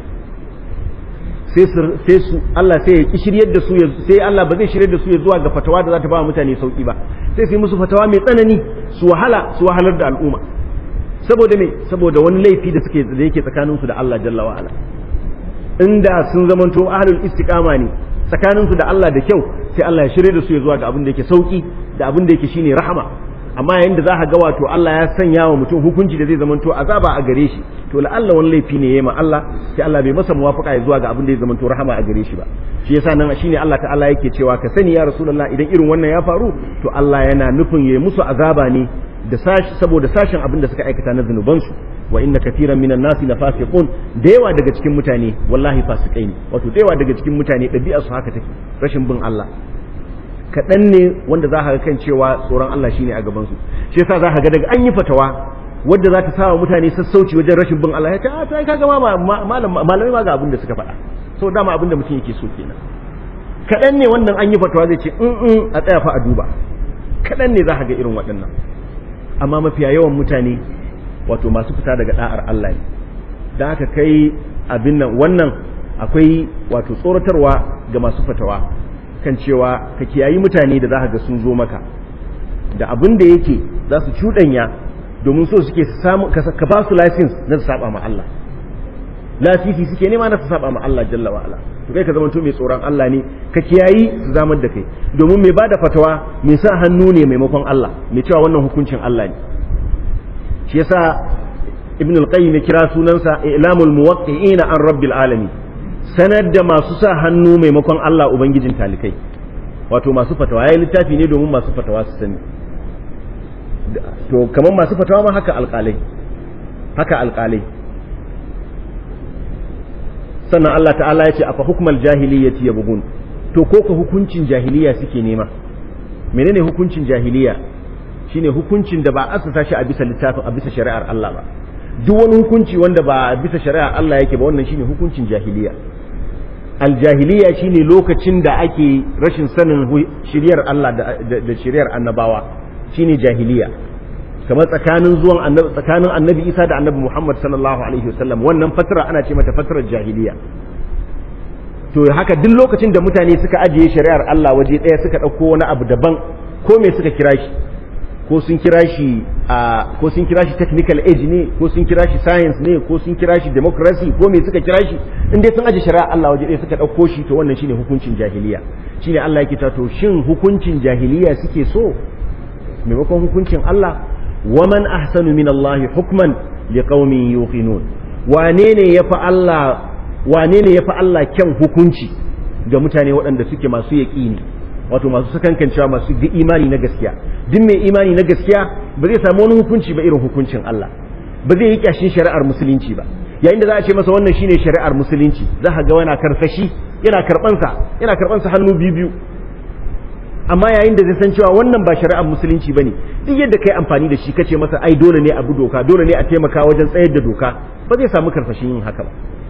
sai su sai su Allah sai ya shiryar da su sai Allah ba zai shiryar da su ya zuwa ga fatawa da za ta ba mutane sauki ba sai su yi musu fatawa mai tsanani su wahala su wahalar da al'umma saboda me saboda wani laifi da suke da yake tsakaninsu da Allah jalla wa ala inda sun zamanto ahlul istiqama ne tsakaninsu da Allah da kyau sai Allah ya shirye da su ya zuwa ga abin da yake sauki da abin da yake shine rahama amma yayin da za ka ga wato Allah ya sanya wa mutum hukunci da zai zamanto azaba a gare shi to la'alla wani laifi ne yayi ma Allah sai Allah bai masa muwafaka ya zuwa ga abin da ya zamanto rahama a gare shi ba shi yasa nan shine Allah ta'ala yake cewa ka sani ya rasulullah idan irin wannan ya faru to Allah yana nufin yayi musu azaba ne da sashi saboda sashin abin da suka aikata na zunubansu wa inna kathiran minan nasi la fasiqun da yawa daga cikin mutane wallahi fasikai ne wato da yawa daga cikin mutane ɗabi'ar su haka take rashin bin Allah kaɗan ne wanda za ka ga kan cewa tsoron Allah shine a gaban su shi yasa za ka ga daga an yi fatawa wadda za ta sa mutane sassauci wajen rashin bin Allah ya ce a ta kaga ma malamai ma ga abin da suka faɗa so dama abin da mutum yake so kenan kaɗan ne wannan an yi fatawa zai ce in a tsaya fa a duba kaɗan ne za ka ga irin waɗannan amma mafiya yawan mutane wato masu fita daga da'ar Allah ne don haka kai abin nan wannan akwai wato tsoratarwa ga masu fatawa kan cewa ka kiyayi mutane da za ka ga sun zo maka da abin da yake za su cuɗanya domin so suke samu ka ba su license na su saba ma Allah lasisi suke nema na su saba ma Allah jalla wa ala to kai ka zama to mai tsoron Allah ne ka kiyayi su zamar da kai domin mai bada fatawa mai sa hannu ne maimakon Allah mai cewa wannan hukuncin Allah ne shi yasa ibn al-qayyim ya kira sunansa ilamul muwaqqi'ina an rabbil alamin sanar da masu sa hannu maimakon Allah ubangijin talikai wato masu fatawa yayi littafi ne domin masu fatawa su sani to kamar masu fatawa ma haka alƙalai haka alƙalai sannan Allah ta'ala ya ce afa hukmal jahiliyyati yabghun to ko ka hukuncin jahiliya suke nema menene hukuncin jahiliya shine hukuncin da ba asasa shi a bisa littafin a bisa shari'ar Allah ba duk wani hukunci wanda ba a bisa shari'ar Allah yake ba wannan shine hukuncin jahiliya aljahiliya shine lokacin da ake rashin sanin shiriyar Allah da shiriyar annabawa shine jahiliya kamar tsakanin zuwan annabi tsakanin annabi Isa da annabi Muhammad sallallahu alaihi wasallam wannan fatara ana ce mata fatarar jahiliya to haka duk lokacin da mutane suka ajiye shari'ar Allah waje ɗaya suka ɗauko wani abu daban ko me suka kira shi ko sun kira shi a ko sun kira shi technical age ne ko sun kira shi science ne ko sun kira shi democracy ko me suka kira shi in dai sun aje shari'a Allah waje ɗaya suka ɗauko shi to wannan shine hukuncin jahiliya shine Allah yake ta to shin hukuncin jahiliya suke so maimakon hukuncin Allah waman ahsanu min Allah hukman liqaumin yuqinun wane ne yafi Allah wane ne yafi Allah kyan hukunci ga mutane waɗanda suke masu yaƙini wato masu sakankancewa masu imani na gaskiya duk mai imani na gaskiya ba zai samu wani hukunci ba irin hukuncin Allah ba zai yi kyashin shari'ar musulunci ba yayin da za a ce masa wannan shine shari'ar musulunci za ka ga yana karsashi yana karbansa yana karbansa hannu biyu biyu amma yayin da zai san cewa wannan ba shari'ar musulunci bane duk yadda kai amfani da shi kace masa ai dole ne a bi doka dole ne a taimaka wajen tsayar da doka ba zai samu karsashin yin haka ba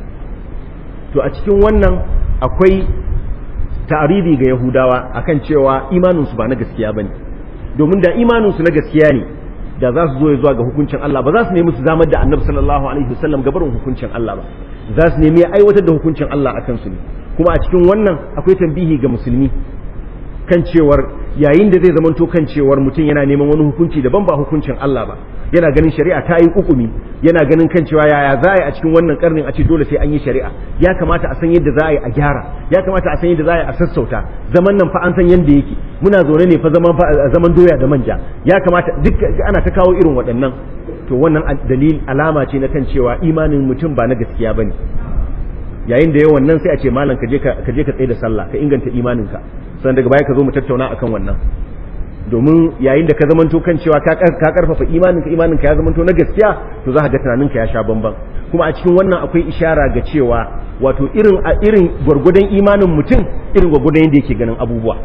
to a cikin wannan akwai ta'aridi ga Yahudawa akan cewa imaninsu ba na gaskiya bane domin da imaninsu na gaskiya ne da za su zo ya zuwa ga hukuncin Allah ba za su nemi su zamar da Annabi sallallahu alaihi wasallam gabarin hukuncin Allah ba za su nemi aiwatar da hukuncin Allah akan su ne kuma a cikin wannan akwai tambihi ga musulmi kan cewar yayin da zai zamanto kan cewar mutum yana neman wani hukunci daban ba hukuncin Allah ba yana ganin shari'a ta yi kukumi yana ganin kan cewa yaya za a yi a cikin wannan karnin a ce dole sai an yi shari'a ya kamata a san yadda za a yi a gyara ya kamata a san yadda za a yi a sassauta zaman nan fa an san yadda yake muna zaune ne fa zaman zaman doya da manja ya kamata duk ana ta kawo irin waɗannan to wannan dalil alama ce na kan cewa imanin mutum ba na gaskiya bane yayin da yawan nan sai a ce malam ka je ka je ka tsaye da sallah ka inganta imaninka sannan daga baya ka zo mu tattauna akan wannan domin yayin da ka zamanto kan cewa ka karfafa imaninka imaninka ya zamanto na gaskiya to za ka ga tunaninka ya sha bamban kuma a cikin wannan akwai ishara ga cewa wato irin a irin gwargwadon imanin mutum irin gwargwadon yadda yake ganin abubuwa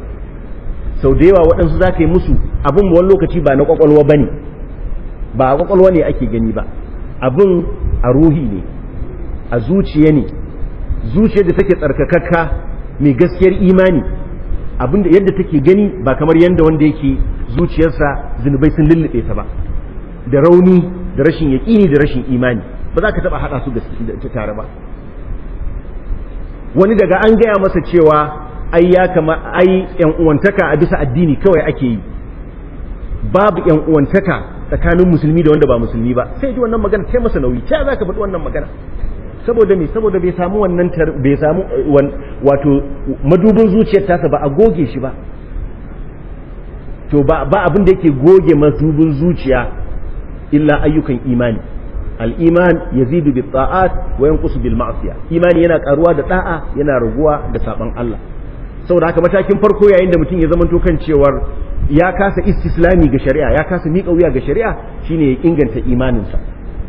sau da yawa waɗansu za ka yi musu abin wani lokaci ba na kwakwalwa ba ne ba a kwakwalwa ne ake gani ba abin a ruhi ne a zuciya ne zuciyar da take tsarkakakka mai gaskiyar imani abinda yadda take gani ba kamar yadda wanda yake zuciyarsa zunubai sun lullube ta ba da rauni da rashin yaƙini da rashin imani ba za ka taɓa haɗa su da tare ba wani daga an gaya masa cewa ai ya kama ai yan uwantaka a bisa addini kawai ake yi babu yan uwantaka tsakanin musulmi da wanda ba musulmi ba sai ji wannan magana kai masa nauyi ta za ka faɗi wannan magana saboda me saboda bai samu wannan bai samu wato madubin zuciyar tasa ba a goge shi ba to ba ba abin da yake goge madubin zuciya illa ayyukan imani al-iman yazidu bi ta'at wa yanqusu bil ma'siyah imani yana karuwa da da'a yana raguwa da saban Allah saboda haka matakin farko yayin da mutum ya zamanto kan cewar ya kasa istislami ga shari'a ya kasa miƙa wuya ga shari'a shine ya inganta imaninsa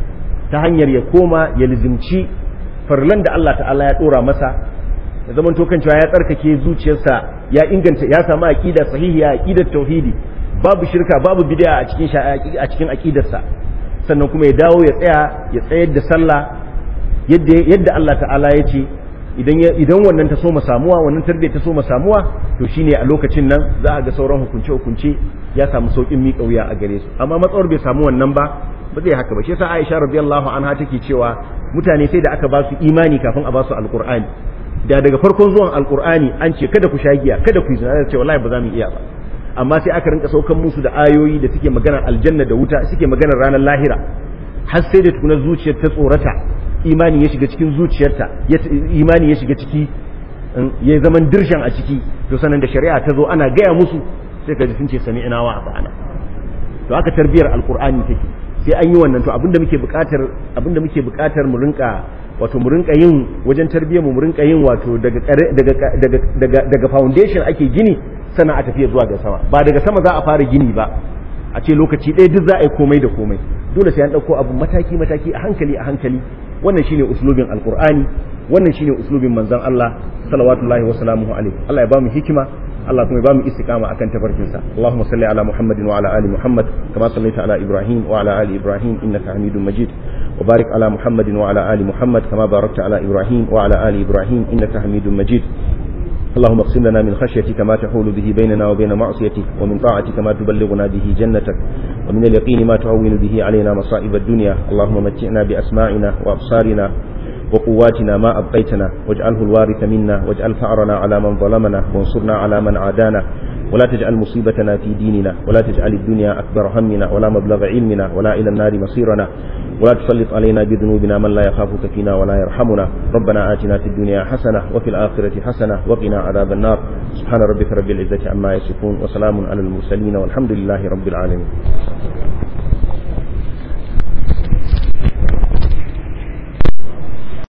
ta hanyar ya koma ya lizimci farlan da Allah ta'ala ya dora masa ya zama to kan cewa ya tsarkake zuciyarsa ya inganta ya samu aqida sahihiya aqidar tauhidi babu shirka babu bid'a a cikin a cikin aqidarsa sannan kuma ya dawo ya tsaya ya tsayar da sallah yadda yadda Allah ta'ala ya ce idan idan wannan ta soma samuwa wannan tarbiyya ta soma samuwa to shine a lokacin nan za a ga sauran hukunce hukunce ya samu saukin miƙa wuya a gare su amma matsawar bai samu wannan ba ba zai haka ba shi yasa Aisha radiyallahu anha take cewa mutane sai da aka ba su imani kafin a ba su alqur'ani da daga farkon zuwan alqur'ani an ce kada ku sha giya kada ku yi zina ce wallahi ba za mu iya ba amma sai aka rinka saukan musu da ayoyi da suke maganar aljanna da wuta suke maganar ranar lahira har sai da tukuna zuciyar ta tsorata imani ya shiga cikin zuciyarta imani ya shiga ciki ya zaman dirshan a ciki to sanan da shari'a ta zo ana gaya musu sai ka ji sun ce sami'na wa ata'ana to haka tarbiyar alqur'ani take sai an yi wannan to abinda muke buƙatar abinda muke buƙatar mu rinka wato mu rinka yin wajen tarbiyyar mu mu rinka yin wato daga daga daga daga foundation ake gini sana a tafiya zuwa ga sama ba daga sama za a fara gini ba a ce lokaci ɗaya duk za a yi komai da komai dole sai an ɗauko abu mataki mataki a hankali a hankali wannan shine uslubin alqur'ani wannan shine uslubin manzon Allah salawatullahi wa salamuhu alaihi Allah ya ba mu hikima Allah kuma ya ba mu istiqama akan tafarkin sa Allahumma salli ala Muhammadin wa ala ali Muhammad kama sallaita ala Ibrahim wa ala ali Ibrahim innaka Hamidum Majid wa barik ala Muhammadin wa ala ali Muhammad kama barakta ala Ibrahim wa ala ali Ibrahim innaka Hamidum Majid اللهم اقسم لنا من خشيتك ما تحول به بيننا وبين معصيتك ومن طاعتك ما تبلغنا به جنتك ومن اليقين ما تعون به علينا مصائب الدنيا اللهم متعنا بأسماعنا وأبصارنا وقواتنا ما أبقيتنا واجعله الوارث منا واجعل ثأرنا على من ظلمنا وانصرنا على من عادانا ولا تجعل مصيبتنا في ديننا ولا تجعل الدنيا أكبر همنا ولا مبلغ علمنا ولا إلى النار مصيرنا ولا تسلط علينا بذنوبنا من لا يخافك فينا ولا يرحمنا ربنا آتنا في الدنيا حسنة وفي الآخرة حسنة وقنا عذاب النار سبحان ربك رب العزة عما يصفون وسلام على المرسلين والحمد لله رب العالمين